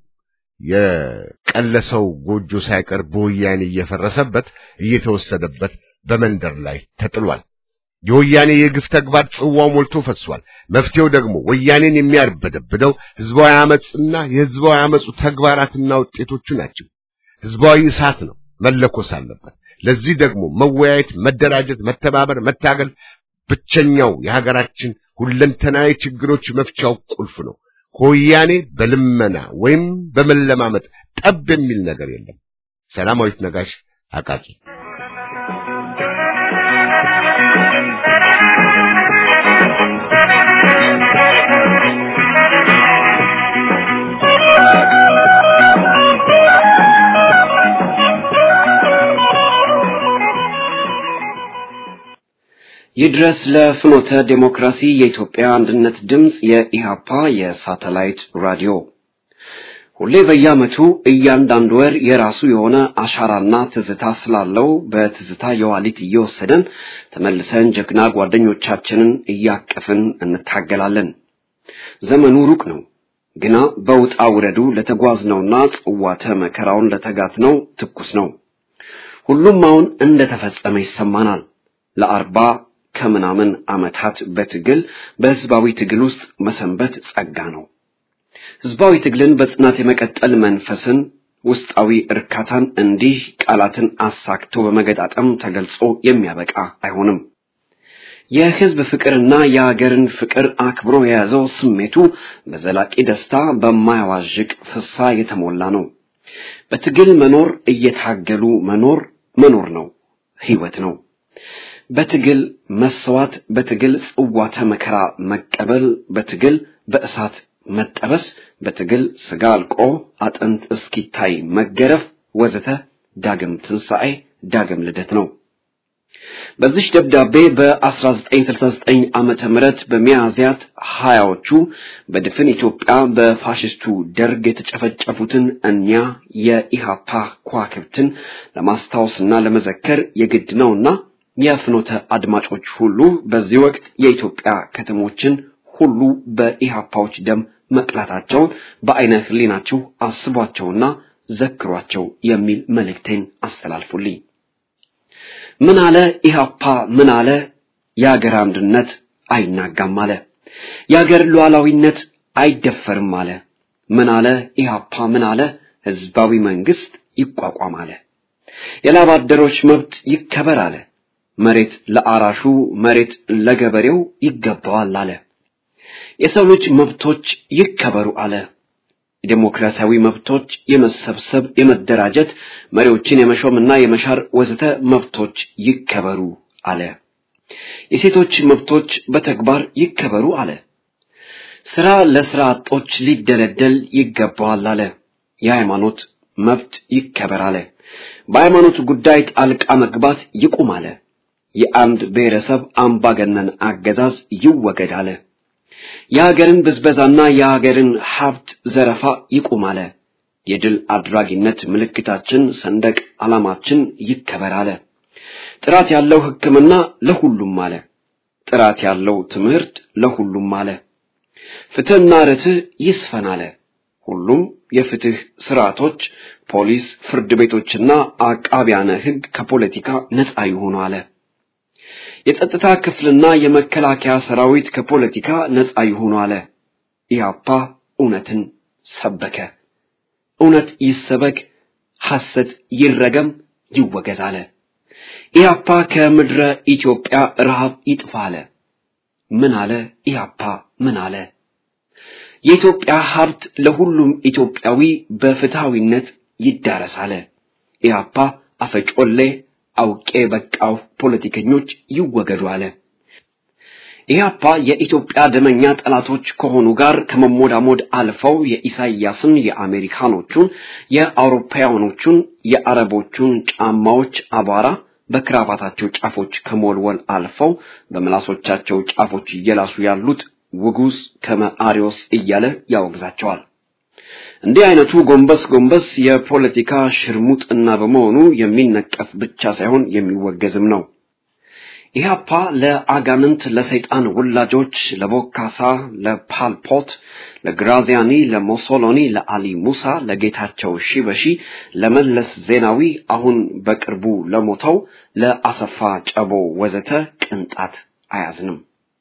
የቀለሰው ጎጆ ሳይቀር በወያኔ እየፈረሰበት እየተወሰደበት በመንደር ላይ ተጥሏል። የወያኔ የግፍ ተግባር ጽዋው ሞልቶ ፈሷል። መፍትሄው ደግሞ ወያኔን የሚያርበደብደው ህዝባዊ አመጽና የህዝባዊ አመጹ ተግባራትና ውጤቶቹ ናቸው። ህዝባዊ እሳት ነው፣ መለኮስ አለበት። ለዚህ ደግሞ መወያየት፣ መደራጀት፣ መተባበር፣ መታገል ብቸኛው የሀገራችን ሁለንተናዊ ችግሮች መፍቻው ቁልፍ ነው። ከወያኔ በልመና ወይም በመለማመጥ ጠብ የሚል ነገር የለም። ሰላማዊት ነጋሽ አቃቂ ይድረስ ለፍኖተ ዴሞክራሲ የኢትዮጵያ አንድነት ድምፅ የኢሃፓ የሳተላይት ራዲዮ ሁሌ በየዓመቱ እያንዳንዱ ወር የራሱ የሆነ አሻራና ትዝታ ስላለው በትዝታ የዋሊት እየወሰደን ተመልሰን ጀግና ጓደኞቻችንን እያቀፍን እንታገላለን። ዘመኑ ሩቅ ነው፣ ግና በውጣ ውረዱ ለተጓዝነውና ጽዋተ መከራውን ለተጋትነው ትኩስ ነው። ሁሉም አሁን እንደተፈጸመ ይሰማናል። ለአርባ ከምናምን ዓመታት በትግል በህዝባዊ ትግል ውስጥ መሰንበት ጸጋ ነው። ህዝባዊ ትግልን በጽናት የመቀጠል መንፈስን፣ ውስጣዊ እርካታን እንዲህ ቃላትን አሳክቶ በመገጣጠም ተገልጾ የሚያበቃ አይሆንም። የህዝብ ፍቅርና የሀገርን ፍቅር አክብሮ የያዘው ስሜቱ በዘላቂ ደስታ በማያዋዥቅ ፍሳ የተሞላ ነው። በትግል መኖር እየታገሉ መኖር መኖር ነው፣ ህይወት ነው። በትግል መሰዋት፣ በትግል ጽዋተ መከራ መቀበል፣ በትግል በእሳት መጠበስ፣ በትግል ስጋ አልቆ አጥንት እስኪታይ መገረፍ ወዘተ ዳግም ትንሣኤ፣ ዳግም ልደት ነው። በዚህ ደብዳቤ በ1969 ዓመተ ምህረት በሚያዝያት ሀያዎቹ በድፍን ኢትዮጵያ በፋሽስቱ ደርግ የተጨፈጨፉትን እኒያ የኢሃፓ ከዋክብትን ለማስታወስና ለመዘከር የግድ ነውና የፍኖተ አድማጮች ሁሉ በዚህ ወቅት የኢትዮጵያ ከተሞችን ሁሉ በኢሃፓዎች ደም መቅላታቸውን በአይነ ህሊናችሁ አስቧቸውና ዘክሯቸው የሚል መልእክቴን አስተላልፉልኝ። ምን አለ ኢሃፓ? ምን አለ? የአገር አንድነት አይናጋም አለ። የአገር ሉዓላዊነት አይደፈርም አለ። ምን አለ ኢሃፓ? ምን አለ? ህዝባዊ መንግስት ይቋቋም አለ። የላብ አደሮች መብት ይከበር አለ። መሬት ለአራሹ መሬት ለገበሬው ይገባዋል አለ። የሰው ልጅ መብቶች ይከበሩ አለ። የዴሞክራሲያዊ መብቶች የመሰብሰብ፣ የመደራጀት፣ መሪዎችን የመሾምና የመሻር ወዘተ መብቶች ይከበሩ አለ። የሴቶች መብቶች በተግባር ይከበሩ አለ። ስራ ለስራ አጦች ሊደለደል ይገባዋል አለ። የሃይማኖት መብት ይከበር አለ። በሃይማኖት ጉዳይ ጣልቃ መግባት ይቁም አለ። የአንድ ብሔረሰብ አምባገነን አገዛዝ ይወገድ አለ። የሀገርን ብዝበዛና የሀገርን ሀብት ዘረፋ ይቁም አለ። የድል አድራጊነት ምልክታችን ሰንደቅ ዓላማችን ይከበር አለ። ጥራት ያለው ሕክምና ለሁሉም አለ። ጥራት ያለው ትምህርት ለሁሉም አለ። ፍትህና ርትዕ ይስፈን አለ። ሁሉም የፍትህ ስርዓቶች፣ ፖሊስ፣ ፍርድ ቤቶችና አቃቢያነ ሕግ ከፖለቲካ ነፃ ይሆኑ አለ። የጸጥታ ክፍልና የመከላከያ ሰራዊት ከፖለቲካ ነፃ ይሆኑ አለ። ኢህአፓ እውነትን ሰበከ። እውነት ይሰበክ፣ ሐሰት ይረገም፣ ይወገዝ አለ። ኢህአፓ ከምድረ ኢትዮጵያ ረሃብ ይጥፋ አለ። ምን አለ ኢህአፓ? ምን አለ? የኢትዮጵያ ሀብት ለሁሉም ኢትዮጵያዊ በፍትሃዊነት ይዳረስ አለ። ኢህአፓ አፈጮሌ አውቄ በቃው ፖለቲከኞች ይወገዱ አለ። ኢህአፓ የኢትዮጵያ ደመኛ ጠላቶች ከሆኑ ጋር ከመሞዳሞድ አልፈው የኢሳይያስን፣ የአሜሪካኖቹን፣ የአውሮፓውያኖቹን፣ የአረቦቹን ጫማዎች አቧራ በክራባታቸው ጫፎች ከሞልወል አልፈው በምላሶቻቸው ጫፎች እየላሱ ያሉት ውጉዝ ከመአሪዎስ እያለ ያወግዛቸዋል። እንዲህ አይነቱ ጎንበስ ጎንበስ የፖለቲካ ሽርሙጥና በመሆኑ የሚነቀፍ ብቻ ሳይሆን የሚወገዝም ነው። ኢህአፓ ለአጋንንት፣ ለሰይጣን ውላጆች፣ ለቦካሳ፣ ለፓልፖት፣ ለግራዚያኒ፣ ለሞሶሎኒ፣ ለአሊ ሙሳ፣ ለጌታቸው ሺበሺ፣ ለመለስ ዜናዊ፣ አሁን በቅርቡ ለሞተው ለአሰፋ ጨቦ ወዘተ ቅንጣት አያዝንም።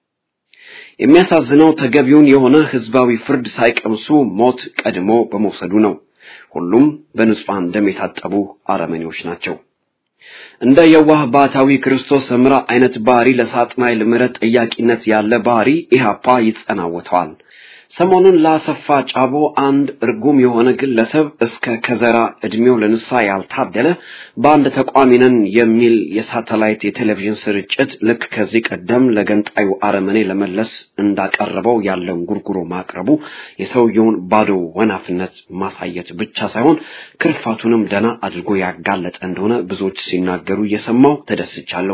የሚያሳዝነው ተገቢውን የሆነ ህዝባዊ ፍርድ ሳይቀምሱ ሞት ቀድሞ በመውሰዱ ነው። ሁሉም በንጹሐን ደም የታጠቡ አረመኔዎች ናቸው። እንደ የዋህ ባታዊ ክርስቶስ ሰምራ አይነት ባህሪ ለሳጥናኤል ምሕረት ጠያቂነት ያለ ባህሪ ኢህአፓ ይጸናወተዋል። ሰሞኑን ለአሰፋ ጫቦ አንድ እርጉም የሆነ ግለሰብ እስከ ከዘራ እድሜው ለንስሐ ያልታደለ በአንድ ተቋሚ ነን የሚል የሳተላይት የቴሌቪዥን ስርጭት ልክ ከዚህ ቀደም ለገንጣዩ አረመኔ ለመለስ እንዳቀረበው ያለውን ጉርጉሮ ማቅረቡ የሰውየውን ባዶ ወናፍነት ማሳየት ብቻ ሳይሆን ክርፋቱንም ደና አድርጎ ያጋለጠ እንደሆነ ብዙዎች ሲናገሩ እየሰማው ተደስቻለሁ።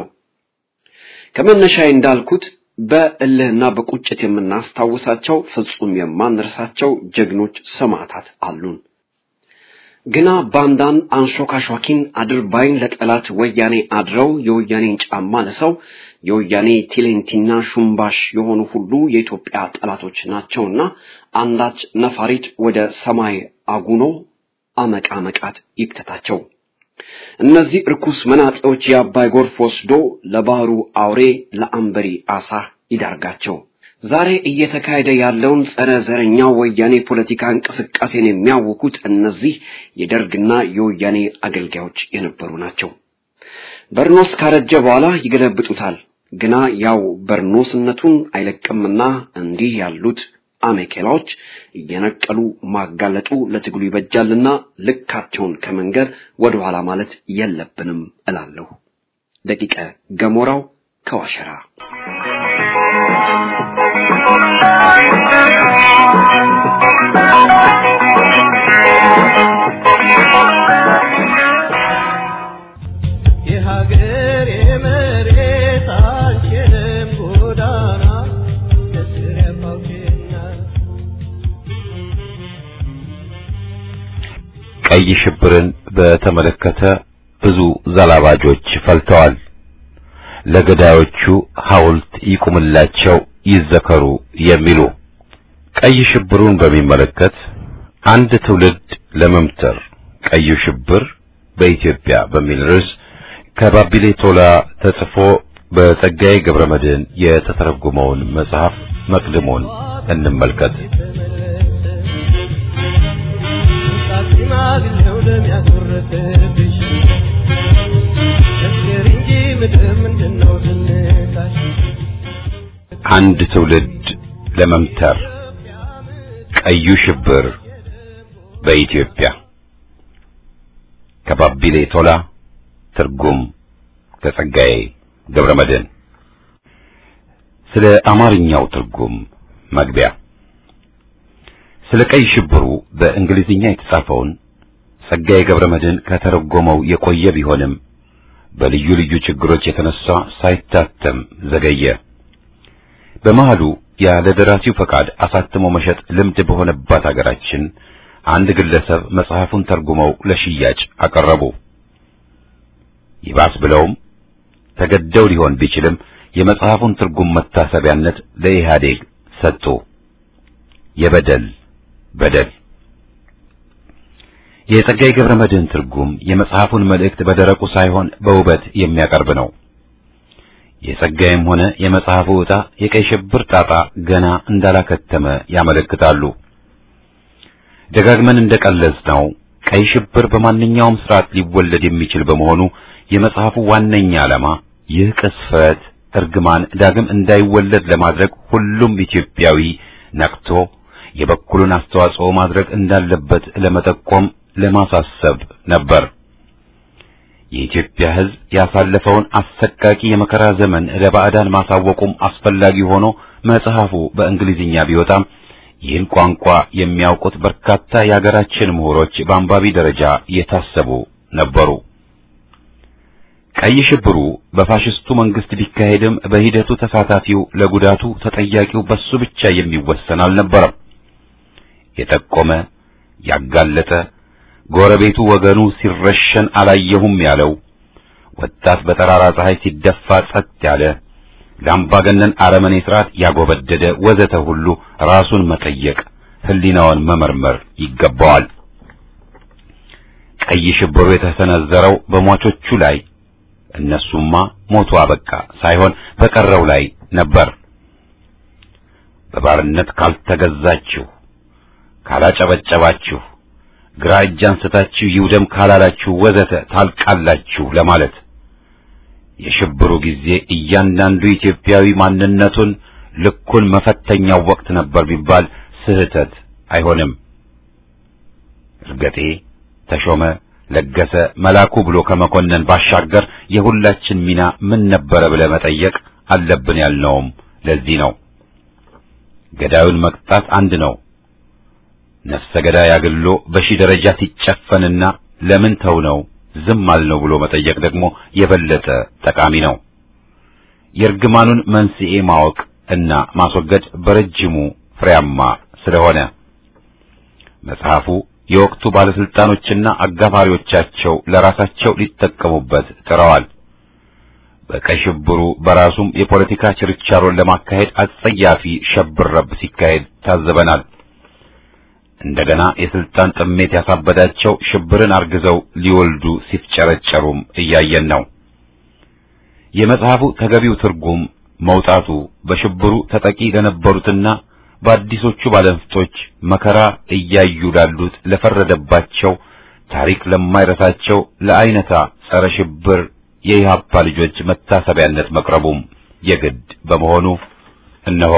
ከመነሻዬ እንዳልኩት በእልህና በቁጭት የምናስታውሳቸው ፍጹም የማንረሳቸው ጀግኖች ሰማዕታት አሉን። ግና ባንዳን አንሾካሿኪን አድርባይን ለጠላት ወያኔ አድረው የወያኔን ጫማ ለሰው የወያኔ ቲሌንቲና ሹምባሽ የሆኑ ሁሉ የኢትዮጵያ ጠላቶች ናቸውና አንዳች ነፋሪት ወደ ሰማይ አጉኖ አመቃ መቃት ይክተታቸው። እነዚህ እርኩስ መናጤዎች የአባይ ጎርፍ ወስዶ ለባህሩ አውሬ ለአንበሪ አሳ ይዳርጋቸው። ዛሬ እየተካሄደ ያለውን ጸረ ዘረኛ ወያኔ ፖለቲካ እንቅስቃሴን የሚያውኩት እነዚህ የደርግና የወያኔ አገልጋዮች የነበሩ ናቸው። በርኖስ ካረጀ በኋላ ይገለብጡታል። ግና ያው በርኖስነቱን አይለቅምና እንዲህ ያሉት አሜኬላዎች እየነቀሉ ማጋለጡ ለትግሉ ይበጃልና ልካቸውን ከመንገር ወደ ኋላ ማለት የለብንም እላለሁ። ደቂቀ ገሞራው ከዋሸራ የሀገር የመሬት አንቺንም ጎዳና ለስረ ፋውቼና ቀይ ሽብርን በተመለከተ ብዙ ዘላባጆች ፈልተዋል። ለገዳዮቹ ሐውልት ይቁምላቸው፣ ይዘከሩ የሚሉ ቀይ ሽብሩን በሚመለከት አንድ ትውልድ ለመምተር ቀዩ ሽብር በኢትዮጵያ በሚል ርዕስ ከባቢሌ ቶላ ተጽፎ በጸጋዬ ገብረ መድኅን የተተረጎመውን መጽሐፍ መቅድሞን እንመልከት። ሽማግሌው ለሚያስወረደብሽ መስገር እንጂ ምድር ምንድነው ትንታሽ አንድ ትውልድ ለመምተር ቀዩ ሽብር በኢትዮጵያ ከባቢሌ ቶላ ትርጉም ከጸጋዬ ገብረ መድኅን ስለ አማርኛው ትርጉም መግቢያ ስለ ቀይ ሽብሩ በእንግሊዝኛ የተጻፈውን ጸጋዬ ገብረ መድኅን ከተረጎመው የቆየ ቢሆንም በልዩ ልዩ ችግሮች የተነሳ ሳይታተም ዘገየ። በመሃሉ ያለ ደራሲው ፈቃድ አሳትሞ መሸጥ ልምድ በሆነባት አገራችን አንድ ግለሰብ መጽሐፉን ተርጉመው ለሽያጭ አቀረቡ። ይባስ ብለውም ተገደው ሊሆን ቢችልም የመጽሐፉን ትርጉም መታሰቢያነት ለኢህአዴግ ሰጡ። የበደል በደል የጸጋዬ ገብረ መድኅን ትርጉም የመጽሐፉን መልእክት በደረቁ ሳይሆን በውበት የሚያቀርብ ነው። የጸጋዬም ሆነ የመጽሐፉ ዕጣ የቀይ ሽብር ጣጣ ገና እንዳላከተመ ያመለክታሉ። ደጋግመን እንደቀለጽነው ቀይ ሽብር በማንኛውም ስርዓት ሊወለድ የሚችል በመሆኑ የመጽሐፉ ዋነኛ ዓላማ ይህ ቅስፈት እርግማን ዳግም እንዳይወለድ ለማድረግ ሁሉም ኢትዮጵያዊ ነቅቶ የበኩሉን አስተዋጽኦ ማድረግ እንዳለበት ለመጠቆም ለማሳሰብ ነበር። የኢትዮጵያ ሕዝብ ያሳለፈውን አሰቃቂ የመከራ ዘመን ለባዕዳን ማሳወቁም አስፈላጊ ሆኖ መጽሐፉ በእንግሊዝኛ ቢወጣም ይህን ቋንቋ የሚያውቁት በርካታ የአገራችን ምሁሮች በአንባቢ ደረጃ የታሰቡ ነበሩ። ቀይ ሽብሩ በፋሽስቱ መንግስት ቢካሄድም በሂደቱ ተሳታፊው ለጉዳቱ ተጠያቂው በሱ ብቻ የሚወሰን አልነበረም። የጠቆመ ያጋለጠ ጎረቤቱ ወገኑ ሲረሸን አላየሁም ያለው ወጣት በጠራራ ፀሐይ ሲደፋ ጸጥ ያለ ለአምባገነን አረመኔ ስርዓት ያጎበደደ ወዘተ ሁሉ ራሱን መጠየቅ ሕሊናውን መመርመር ይገባዋል። ቀይ ሽብሩ የተሰነዘረው በሟቾቹ ላይ እነሱማ ሞቱ አበቃ ሳይሆን በቀረው ላይ ነበር። በባርነት ካልተገዛችሁ፣ ካላጨበጨባችሁ፣ ግራ እጅ አንስታችሁ ይውደም ካላላችሁ ወዘተ ታልቃላችሁ ለማለት የሽብሩ ጊዜ እያንዳንዱ ኢትዮጵያዊ ማንነቱን ልኩን መፈተኛው ወቅት ነበር ቢባል ስህተት አይሆንም። እርገጤ፣ ተሾመ፣ ለገሰ፣ መላኩ ብሎ ከመኮነን ባሻገር የሁላችን ሚና ምን ነበረ ብለህ መጠየቅ አለብን ያልነውም ለዚህ ነው። ገዳዩን መቅጣት አንድ ነው። ነፍሰ ገዳይ አግሎ በሺህ ደረጃ ሲጨፈንና ለምን ተው ነው ዝም አልነው ብሎ መጠየቅ ደግሞ የበለጠ ጠቃሚ ነው። የእርግማኑን መንስኤ ማወቅ እና ማስወገድ በረጅሙ ፍሬያማ ስለሆነ መጽሐፉ የወቅቱ ባለስልጣኖችና አጋፋሪዎቻቸው ለራሳቸው ሊጠቀሙበት ጥረዋል። በቀይ ሽብሩ በራሱም የፖለቲካ ችርቻሮን ለማካሄድ አጸያፊ ሸብረብ ሲካሄድ ታዘበናል። እንደገና የስልጣን ጥሜት ያሳበዳቸው ሽብርን አርግዘው ሊወልዱ ሲፍጨረጨሩም እያየን ነው። የመጽሐፉ ተገቢው ትርጉም መውጣቱ በሽብሩ ተጠቂ ለነበሩትና በአዲሶቹ ባለንፍጦች መከራ እያዩ ላሉት ለፈረደባቸው ታሪክ ለማይረሳቸው ለአይነታ ጸረ ሽብር የኢህአፓ ልጆች መታሰቢያነት መቅረቡም የግድ በመሆኑ እነሆ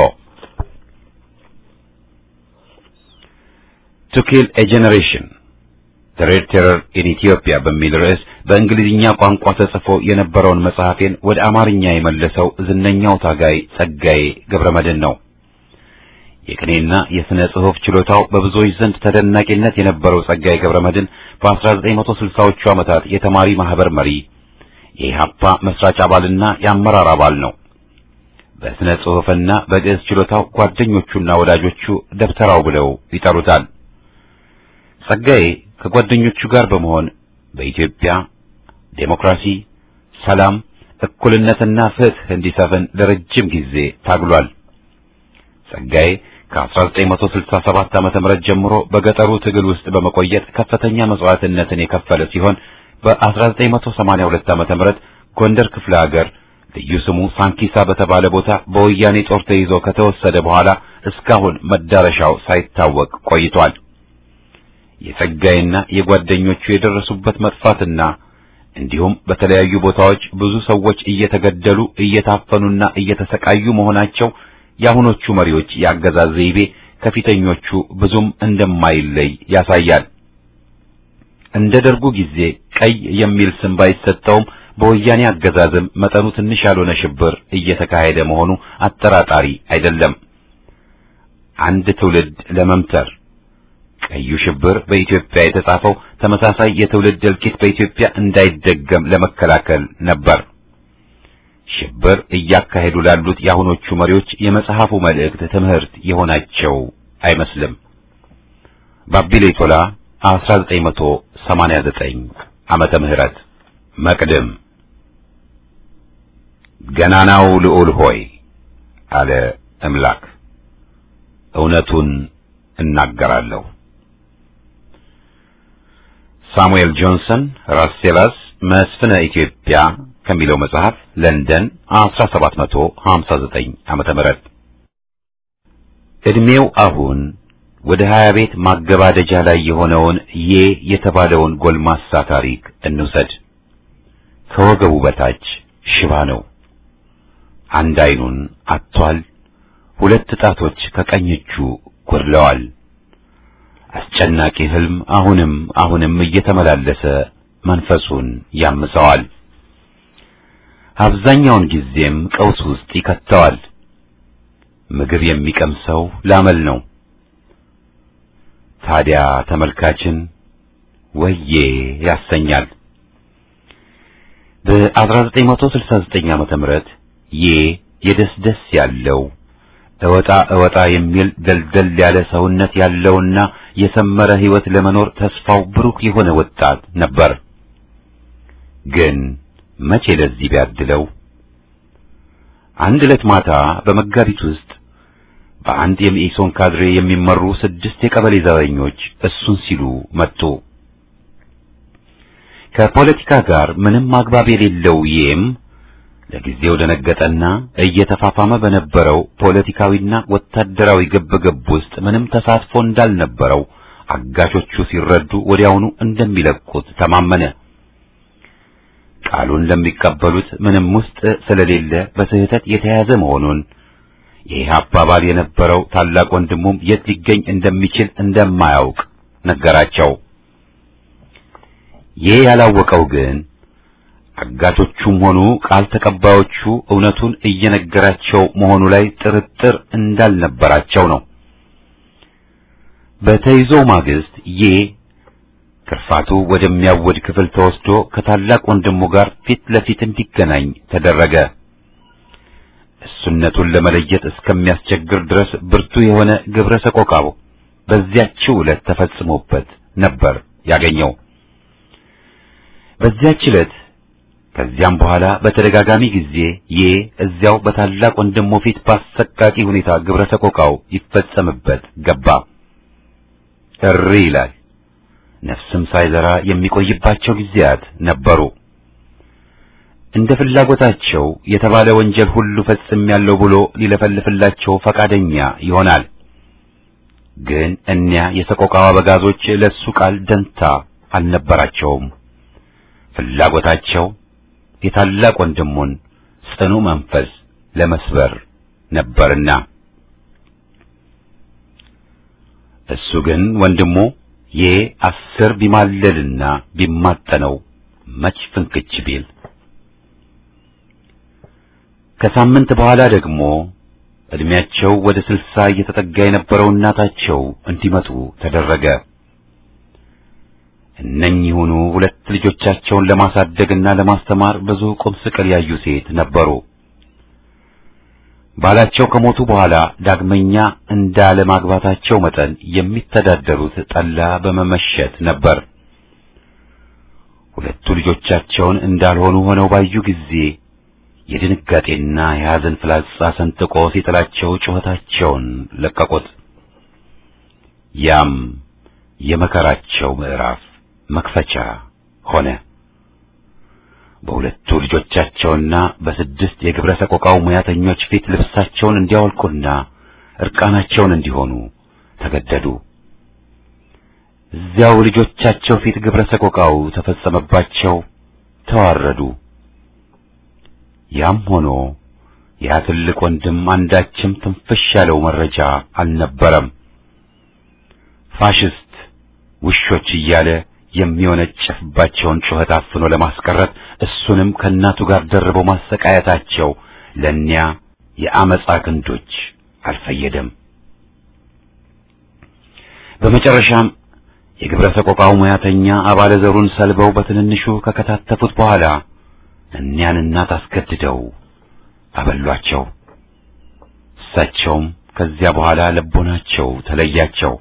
ቱ ኪል ኤ ጄኔሬሽን ዘ ሬድ ቴረር ኢን ኢትዮጵያ በሚል ርዕስ በእንግሊዝኛ ቋንቋ ተጽፎ የነበረውን መጽሐፌን ወደ አማርኛ የመለሰው ዝነኛው ታጋይ ጸጋዬ ገብረመድኅን ነው። የቅኔና የሥነ ጽሑፍ ችሎታው በብዙዎች ዘንድ ተደናቂነት የነበረው ጸጋዬ ገብረመድኅን በ1960ዎቹ ዓመታት የተማሪ ማህበር መሪ፣ የኢህአፓ መስራች አባልና የአመራር አባል ነው። በሥነ ጽሑፍና በግዕዝ ችሎታው ጓደኞቹና ወዳጆቹ ደብተራው ብለው ይጠሩታል። ጸጋዬ ከጓደኞቹ ጋር በመሆን በኢትዮጵያ ዴሞክራሲ፣ ሰላም፣ እኩልነትና ፍትህ እንዲሰፍን ለረጅም ጊዜ ታግሏል። ጸጋዬ ከ1967 ዓመተ ምህረት ጀምሮ በገጠሩ ትግል ውስጥ በመቆየት ከፍተኛ መስዋዕትነትን የከፈለ ሲሆን በ1982 ዓመተ ምህረት ጎንደር ክፍለ ሀገር ልዩ ስሙ ሳንኪሳ በተባለ ቦታ በወያኔ ጦር ተይዞ ከተወሰደ በኋላ እስካሁን መዳረሻው ሳይታወቅ ቆይቷል። የጸጋይና የጓደኞቹ የደረሱበት መጥፋትና እንዲሁም በተለያዩ ቦታዎች ብዙ ሰዎች እየተገደሉ እየታፈኑና እየተሰቃዩ መሆናቸው የአሁኖቹ መሪዎች የአገዛዝ ዘይቤ ከፊተኞቹ ብዙም እንደማይለይ ያሳያል። እንደ ደርጉ ጊዜ ቀይ የሚል ስም ባይሰጠውም በወያኔ አገዛዝም መጠኑ ትንሽ ያልሆነ ሽብር እየተካሄደ መሆኑ አጠራጣሪ አይደለም። አንድ ትውልድ ለመምተር ቀዩ ሽብር በኢትዮጵያ የተጻፈው ተመሳሳይ የትውልድ እልቂት በኢትዮጵያ እንዳይደገም ለመከላከል ነበር። ሽብር እያካሄዱ ላሉት የአሁኖቹ መሪዎች የመጽሐፉ መልእክት ትምህርት የሆናቸው አይመስልም። ባቢሌ ቶላ 1989 ዓመተ ምህረት መቅድም ገናናው ልዑል ሆይ አለ እምላክ፣ እውነቱን እናገራለሁ። ሳሙኤል ጆንሰን ራስሴላስ መስፍነ ኢትዮጵያ ከሚለው መጽሐፍ ለንደን 1759 ዓመተ ምህረት ዕድሜው አሁን ወደ ሀያ ቤት ማገባደጃ ላይ የሆነውን ዬ የተባለውን ጎልማሳ ታሪክ እንውሰድ። ከወገቡ በታች ሽባ ነው። አንድ ዓይኑን አጥቷል። ሁለት ጣቶች ከቀኝ እጁ ጎድለዋል። አስጨናቂ ሕልም አሁንም አሁንም እየተመላለሰ መንፈሱን ያምሰዋል። አብዛኛውን ጊዜም ቀውስ ውስጥ ይከተዋል። ምግብ የሚቀምሰው ላመል ነው። ታዲያ ተመልካችን ወዬ ያሰኛል። በ1969 ዓመተ ምህረት ዬ የደስደስ ያለው እወጣ እወጣ የሚል ደልደል ያለ ሰውነት ያለውና የሰመረ ሕይወት ለመኖር ተስፋው ብሩህ የሆነ ወጣት ነበር። ግን መቼ ለዚህ ቢያድለው አንድ ዕለት ማታ በመጋቢት ውስጥ በአንድ የመኢሶን ካድሬ የሚመሩ ስድስት የቀበሌ ዘበኞች እሱን ሲሉ መጡ። ከፖለቲካ ጋር ምንም አግባብ የሌለው ይም ለጊዜው ደነገጠና እየተፋፋመ በነበረው ፖለቲካዊና ወታደራዊ ግብግብ ውስጥ ምንም ተሳትፎ እንዳልነበረው አጋቾቹ ሲረዱ ወዲያውኑ እንደሚለቁት ተማመነ። ቃሉን ለሚቀበሉት ምንም ውስጥ ስለሌለ በስህተት የተያዘ መሆኑን ይህ አባባል የነበረው ታላቅ ወንድሙም የት ሊገኝ እንደሚችል እንደማያውቅ ነገራቸው። ይህ ያላወቀው ግን አጋቾቹም ሆኑ ቃል ተቀባዮቹ እውነቱን እየነገራቸው መሆኑ ላይ ጥርጥር እንዳልነበራቸው ነው። በተይዞው ማግስት ዬ ክርፋቱ ወደሚያወድ ክፍል ተወስዶ ከታላቅ ወንድሙ ጋር ፊት ለፊት እንዲገናኝ ተደረገ። እሱነቱን ለመለየት እስከሚያስቸግር ድረስ ብርቱ የሆነ ግብረ ሰቆቃው በዚያችው ዕለት ተፈጽሞበት ነበር ያገኘው። በዚያች ዕለት ከዚያም በኋላ በተደጋጋሚ ጊዜ ዬ እዚያው በታላቅ ወንድሙ ፊት በአሰቃቂ ሁኔታ ግብረ ሰቆቃው ይፈጸምበት ገባ። እሪ ይላል። ነፍስም ሳይዘራ የሚቆይባቸው ጊዜያት ነበሩ። እንደ ፍላጎታቸው የተባለ ወንጀል ሁሉ ፈጽሜያለሁ ብሎ ሊለፈልፍላቸው ፈቃደኛ ይሆናል። ግን እኒያ የሰቆቃው አበጋዞች ለሱ ቃል ደንታ አልነበራቸውም። ፍላጎታቸው የታላቅ ወንድሙን ጽኑ መንፈስ ለመስበር ነበርና እሱ ግን ወንድሙ ዬ አስር ቢማለልና ቢማጠነው መች ፍንክች ቢል ከሳምንት በኋላ ደግሞ እድሜያቸው ወደ ስልሳ እየተጠጋ የነበረው እናታቸው እንዲመጡ ተደረገ። እነኚሁኑ ሁለት ልጆቻቸውን ለማሳደግና ለማስተማር ብዙ ቁም ስቅል ያዩ ሴት ነበሩ። ባላቸው ከሞቱ በኋላ ዳግመኛ እንዳለ ማግባታቸው መጠን የሚተዳደሩት ጠላ በመመሸት ነበር። ሁለቱ ልጆቻቸውን እንዳልሆኑ ሆነው ባዩ ጊዜ የድንጋጤና የሐዘን ፍላጻ ሰንጥቆ ሲጥላቸው ጩኸታቸውን ለቀቁት። ያም የመከራቸው ምዕራፍ መክፈቻ ሆነ። በሁለቱ ልጆቻቸውና በስድስት የግብረ ሰቆቃው ሙያተኞች ፊት ልብሳቸውን እንዲያወልቁና እርቃናቸውን እንዲሆኑ ተገደዱ። እዚያው ልጆቻቸው ፊት ግብረ ሰቆቃው ተፈጸመባቸው፣ ተዋረዱ። ያም ሆኖ ያ ትልቅ ወንድም አንዳችም ትንፍሽ ያለው መረጃ አልነበረም። ፋሽስት ውሾች እያለ የሚወነጨፍባቸውን ጩኸት አፍኖ ለማስቀረት እሱንም ከእናቱ ጋር ደርበው ማሰቃየታቸው ለእኒያ የአመፃ ክንዶች አልፈየደም። በመጨረሻም የግብረ ሰቆቃው ሙያተኛ አባለ ዘሩን ሰልበው በትንንሹ ከከታተፉት በኋላ እኒያን እናት አስገድደው አበሏቸው። እሳቸውም ከዚያ በኋላ ልቦናቸው ተለያቸው።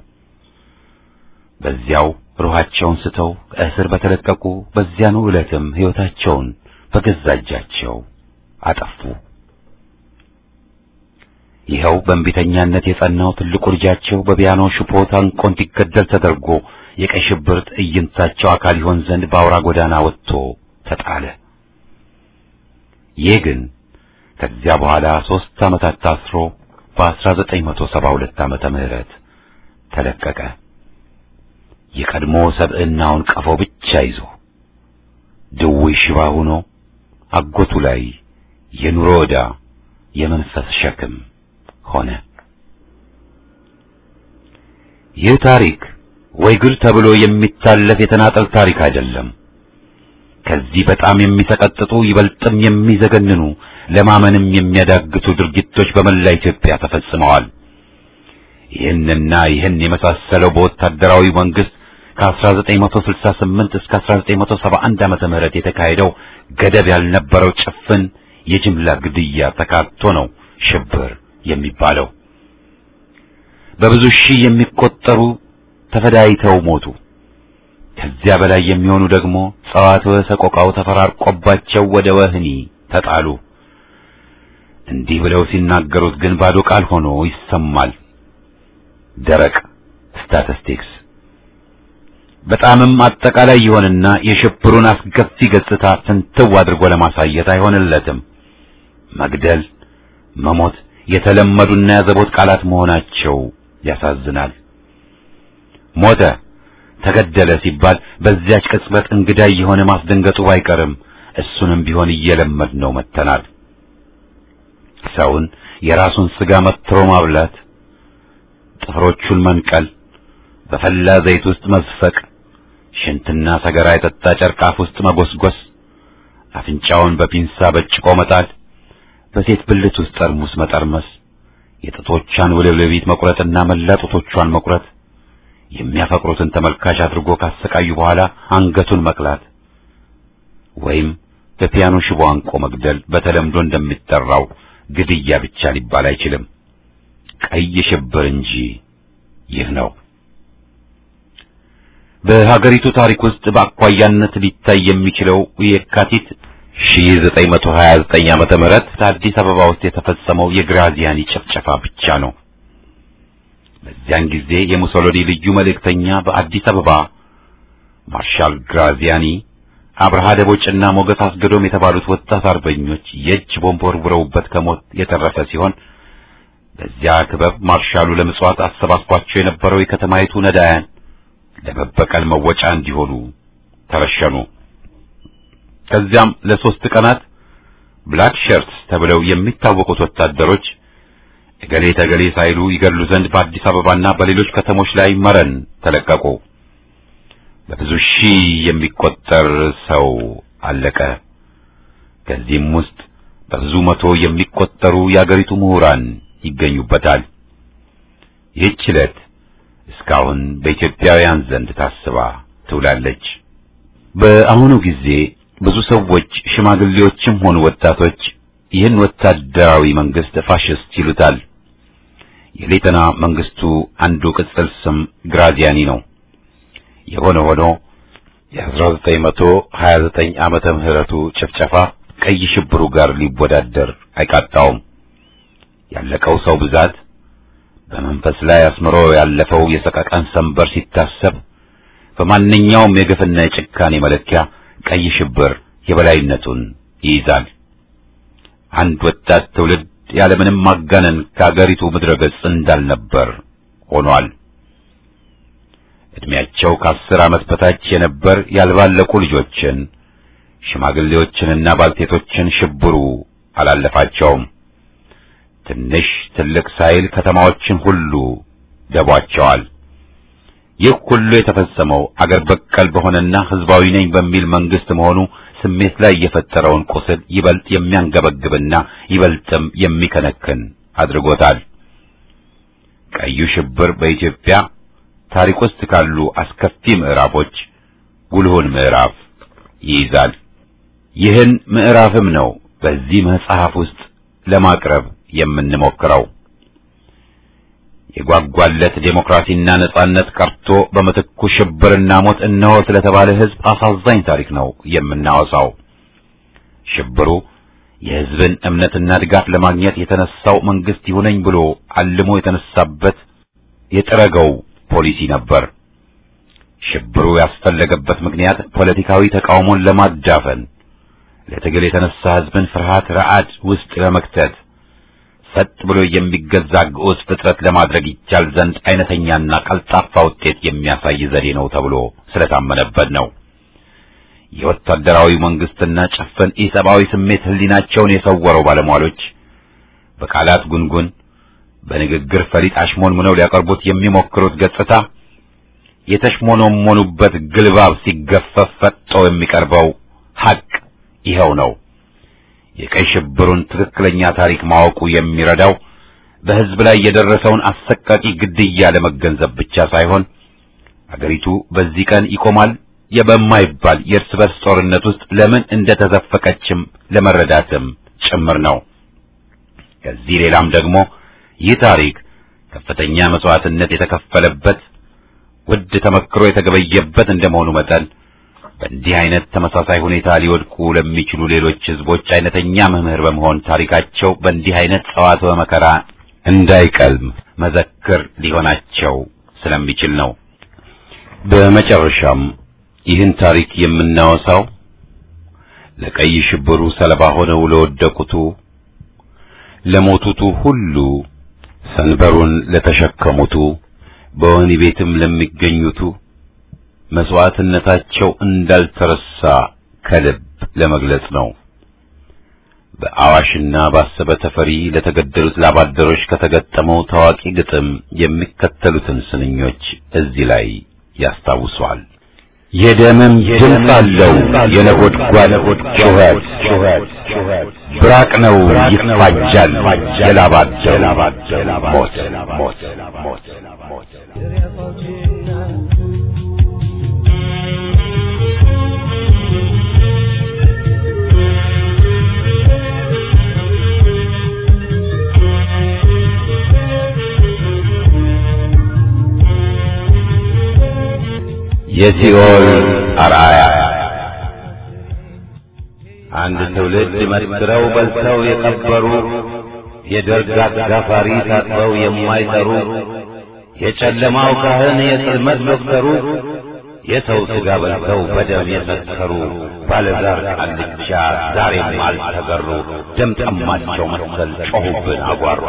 በዚያው ሩሃቸውን ስተው ከእስር በተለቀቁ በዚያኑ ዕለትም ሕይወታቸውን በገዛ እጃቸው አጠፉ። ይኸው በእንቢተኛነት የጸናው ትልቁ ልጃቸው በፒያኖ ሽቦ ታንቆ እንዲገደል ተደርጎ የቀይ ሽብር ትዕይንታቸው አካል ይሆን ዘንድ በአውራ ጎዳና ወጥቶ ተጣለ። ይህ ግን ከዚያ በኋላ ሦስት ዓመታት ታስሮ በ1972 ዓመተ ምህረት ተለቀቀ። የቀድሞ ሰብዕናውን ቀፎ ብቻ ይዞ ድውይ ሽባ ሆኖ አጎቱ ላይ የኑሮ ዕዳ የመንፈስ ሸክም ሆነ። ይህ ታሪክ ወይ ግል ተብሎ የሚታለፍ የተናጠል ታሪክ አይደለም። ከዚህ በጣም የሚሰቀጥጡ ይበልጥም የሚዘገንኑ ለማመንም የሚያዳግቱ ድርጊቶች በመላ ኢትዮጵያ ተፈጽመዋል። ይህንና ይህን የመሳሰለው በወታደራዊ መንግስት ከ1968 እስከ 1971 ዓመተ ምህረት የተካሄደው ገደብ ያልነበረው ጭፍን የጅምላ ግድያ ተካቶ ነው ሽብር የሚባለው። በብዙ ሺህ የሚቆጠሩ ተፈዳይተው ሞቱ። ከዚያ በላይ የሚሆኑ ደግሞ ጸዋትወ ሰቆቃው ተፈራርቆባቸው ወደ ወህኒ ተጣሉ። እንዲህ ብለው ሲናገሩት ግን ባዶ ቃል ሆኖ ይሰማል። ደረቅ ስታቲስቲክስ በጣምም አጠቃላይ ይሆንና የሽብሩን አስከፊ ገጽታ ፍንትው አድርጎ ለማሳየት አይሆንለትም። መግደል፣ መሞት የተለመዱና ያዘቦት ቃላት መሆናቸው ያሳዝናል። ሞተ፣ ተገደለ ሲባል በዚያች ቅጽበት እንግዳ የሆነ ማስደንገጡ ባይቀርም እሱንም ቢሆን እየለመድነው መጥተናል። ሰውን የራሱን ስጋ መትሮ ማብላት፣ ጥፍሮቹን መንቀል፣ በፈላ ዘይት ውስጥ መዝፈቅ፣ ሽንትና ሰገራ የጠጣ ጨርቅ አፍ ውስጥ መጎስጎስ፣ አፍንጫውን በፒንሳ በጭቆ መጣል፣ በሴት ብልት ውስጥ ጠርሙስ መጠርመስ፣ የጥቶቿን ውልብልቢት መቁረጥና መላ ጡቶቿን መቁረጥ፣ የሚያፈቅሩትን ተመልካች አድርጎ ካሰቃዩ በኋላ አንገቱን መቅላት ወይም በፒያኖ ሽቦ አንቆ መግደል በተለምዶ እንደሚጠራው ግድያ ብቻ ሊባል አይችልም። ቀይ ሽብር እንጂ ይህ ነው። በሀገሪቱ ታሪክ ውስጥ በአኳያነት ሊታይ የሚችለው የካቲት 1929 ዓመተ ምህረት አዲስ አበባ ውስጥ የተፈጸመው የግራዚያኒ ጭፍጨፋ ብቻ ነው። በዚያን ጊዜ የሙሶሎኒ ልዩ መልእክተኛ በአዲስ አበባ ማርሻል ግራዚያኒ አብርሃ ደቦጭና ሞገስ አስገዶም የተባሉት ወጣት አርበኞች የእጅ ቦምብ ወርውረውበት ከሞት የተረፈ ሲሆን በዚያ ክበብ ማርሻሉ ለምጽዋት አሰባስቧቸው የነበረው የከተማይቱ ነዳያን ለመበቀል መወጫ እንዲሆኑ ተረሸኑ። ከዚያም ለሶስት ቀናት ብላክ ሸርትስ ተብለው የሚታወቁት ወታደሮች እገሌ ተገሌ ሳይሉ ይገድሉ ዘንድ በአዲስ አበባና በሌሎች ከተሞች ላይ መረን ተለቀቁ። በብዙ ሺህ የሚቆጠር ሰው አለቀ። ከዚህም ውስጥ በብዙ መቶ የሚቆጠሩ የአገሪቱ ምሁራን ይገኙበታል። ይህች ዕለት እስካሁን በኢትዮጵያውያን ዘንድ ታስባ ትውላለች። በአሁኑ ጊዜ ብዙ ሰዎች ሽማግሌዎችም ሆኑ ወጣቶች ይህን ወታደራዊ መንግስት ፋሽስት ይሉታል። የሌተና መንግስቱ አንዱ ቅጽል ስም ግራዚያኒ ነው። የሆነ ሆኖ የ1929 ዓመተ ምህረቱ ጭፍጨፋ ቀይ ሽብሩ ጋር ሊወዳደር አይቃጣውም። ያለቀው ሰው ብዛት በመንፈስ ላይ አስምሮ ያለፈው የሰቀቀን ሰንበር ሲታሰብ በማንኛውም የግፍና የጭካኔ መለኪያ ቀይ ሽብር የበላይነቱን ይይዛል። አንድ ወጣት ትውልድ ያለምንም ማጋነን ከአገሪቱ ምድረ ገጽ እንዳልነበር ሆኗል። እድሜያቸው ከአስር ዓመት በታች የነበር ያልባለቁ ልጆችን፣ ሽማግሌዎችንና ባልቴቶችን ሽብሩ አላለፋቸውም። ትንሽ ትልቅ ሳይል ከተማዎችን ሁሉ ደቧቸዋል። ይህ ሁሉ የተፈጸመው አገር በቀል በሆነና ሕዝባዊ ነኝ በሚል መንግስት መሆኑ ስሜት ላይ የፈጠረውን ቁስል ይበልጥ የሚያንገበግብና ይበልጥም የሚከነክን አድርጎታል። ቀዩ ሽብር በኢትዮጵያ ታሪክ ውስጥ ካሉ አስከፊ ምዕራፎች ጉልሁን ምዕራፍ ይይዛል። ይህን ምዕራፍም ነው በዚህ መጽሐፍ ውስጥ ለማቅረብ የምንሞክረው። የጓጓለት ዴሞክራሲና ነጻነት ቀርቶ በምትኩ ሽብርና ሞት እነሆ ስለተባለ ሕዝብ አሳዛኝ ታሪክ ነው የምናወሳው። ሽብሩ የሕዝብን እምነትና ድጋፍ ለማግኘት የተነሳው መንግስት ይሁነኝ ብሎ አልሞ የተነሳበት የጠረገው ፖሊሲ ነበር። ሽብሩ ያስፈለገበት ምክንያት ፖለቲካዊ ተቃውሞን ለማዳፈን፣ ለትግል የተነሳ ሕዝብን ፍርሃት ረዓድ ውስጥ ለመክተት፣ ሰጥ ብሎ የሚገዛ ግዑዝ ፍጥረት ለማድረግ ይቻል ዘንድ አይነተኛና ቀልጣፋ ውጤት የሚያሳይ ዘዴ ነው ተብሎ ስለታመነበት ነው። የወታደራዊ መንግስትና ጭፍን ኢሰብአዊ ስሜት ህሊናቸውን የሰወረው ባለሟሎች በቃላት ጉንጉን በንግግር ፈሊጥ አሽሞንሙነው ሊያቀርቡት የሚሞክሩት ገጽታ የተሽሞኖሞኑበት ግልባብ ሲገፈፍ ፈጦ የሚቀርበው ሐቅ ይኸው ነው። የቀይ ሽብሩን ትክክለኛ ታሪክ ማወቁ የሚረዳው በህዝብ ላይ የደረሰውን አሰቃቂ ግድያ ለመገንዘብ ብቻ ሳይሆን አገሪቱ በዚህ ቀን ይቆማል የበማይባል የእርስ በርስ ጦርነት ውስጥ ለምን እንደተዘፈቀችም ለመረዳትም ጭምር ነው። ከዚህ ሌላም ደግሞ ይህ ታሪክ ከፍተኛ መስዋዕትነት የተከፈለበት ውድ ተመክሮ የተገበየበት እንደመሆኑ መጠን በእንዲህ አይነት ተመሳሳይ ሁኔታ ሊወድቁ ለሚችሉ ሌሎች ህዝቦች አይነተኛ መምህር በመሆን ታሪካቸው በእንዲህ አይነት ጸዋትወ መከራ እንዳይቀልም መዘክር ሊሆናቸው ስለሚችል ነው። በመጨረሻም ይህን ታሪክ የምናወሳው ለቀይ ሽብሩ ሰለባ ሆነው ለወደቁቱ፣ ለሞቱቱ ሁሉ፣ ሰንበሩን ለተሸከሙቱ፣ በወህኒ ቤትም ለሚገኙቱ መስዋዕትነታቸው እንዳልተረሳ ከልብ ለመግለጽ ነው። በአዋሽና ባሰበ ተፈሪ ለተገደሉት ላባደሮች ከተገጠመው ታዋቂ ግጥም የሚከተሉትን ስንኞች እዚህ ላይ ያስታውሷል። የደምም ድምፅ አለው የነጎድጓድ ጩኸት ብራቅ ነው ይፋጃል የላባደሩ ሞት ሞት ሞት የሲኦል አርአያ አንድ ትውልድ መስክረው በልተው የቀበሩ የደርግ አጋፋሪ ታጥበው የማይጠሩ የጨለማው ካህን የጽልመት ዶክተሩ የሰው ሥጋ በልተው በደም የሰከሩ ባለዛር ቃልቻ ዛሬም አልተገሩ ደም ጠማቸው መሰል ጮኹብን አጓሩ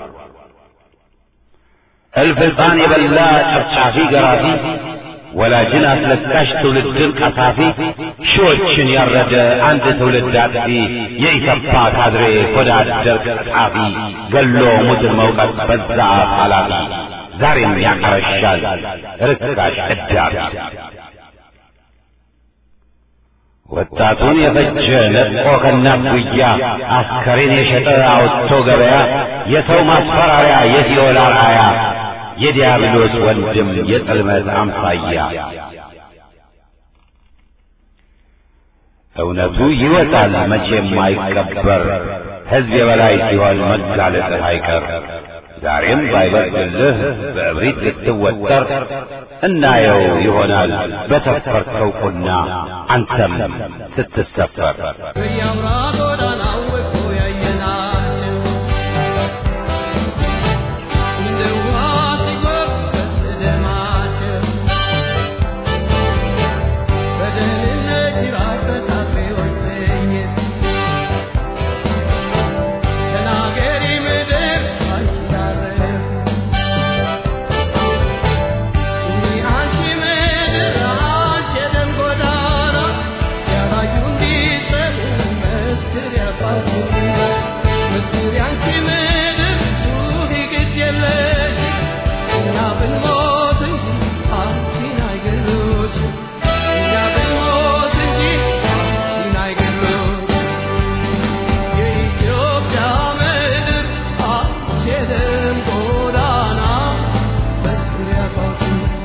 እልፍ ሕፃን የበላ ጨፍጫፊ ገራፊ ወላጅን አስለቃሽ ትውልድን ቀሳፊ ሺዎችን ያረደ አንድ ትውልድ አጥፊ የኢሰፓ ካድሬ ሆዳ አደር ጸሐፊ ገሎ ሙትን መውቀት በዛ ኃላፊ ዛሬም ያቀረሻል ርካሽ እዳፊ ወጣቱን የፈጀ ነጥቆ ከእናት ጉያ አስከሬን የሸጠ አውጥቶ ገበያ የሰው ማስፈራሪያ የሲኦል አርአያ የዲያብሎስ ወንድም የጽልመት አምሳያ እውነቱ ይወጣል መቼም አይቀበር ሕዝብ የበላይ ሲሆን መጋለጥህ አይቀር ዛሬም ባይበርድልህ በእብሪት ልትወጠር እናየው ይሆናል በሰፈርከው ቁና አንተም ስትሰፈር በየአውራ ጎዳናው እኮ ያየናቸው እንደ ውሃ ሲጎርፍ ደማቸው በደህንነት ጅራፍ በታስሬዎች ትዕይንት ተናገሪ ምድር አንቺ ያረፍ እኒ አንቺ ምድር አንቺ የደም ጎዳና ያላዩ እንዲሰሙ መስክር ያባቱና መስክር ያንቺ ምድር ጩኺ ግድ የለሽ እኛ ብንሞት እንጂ አንቺን አይገሉሽም እኛ ብንሞት እንጂ አንቺን አይገሉሽም የኢትዮጵያ ምድር አንቺ የደም ጎዳና መስክር ያባቱና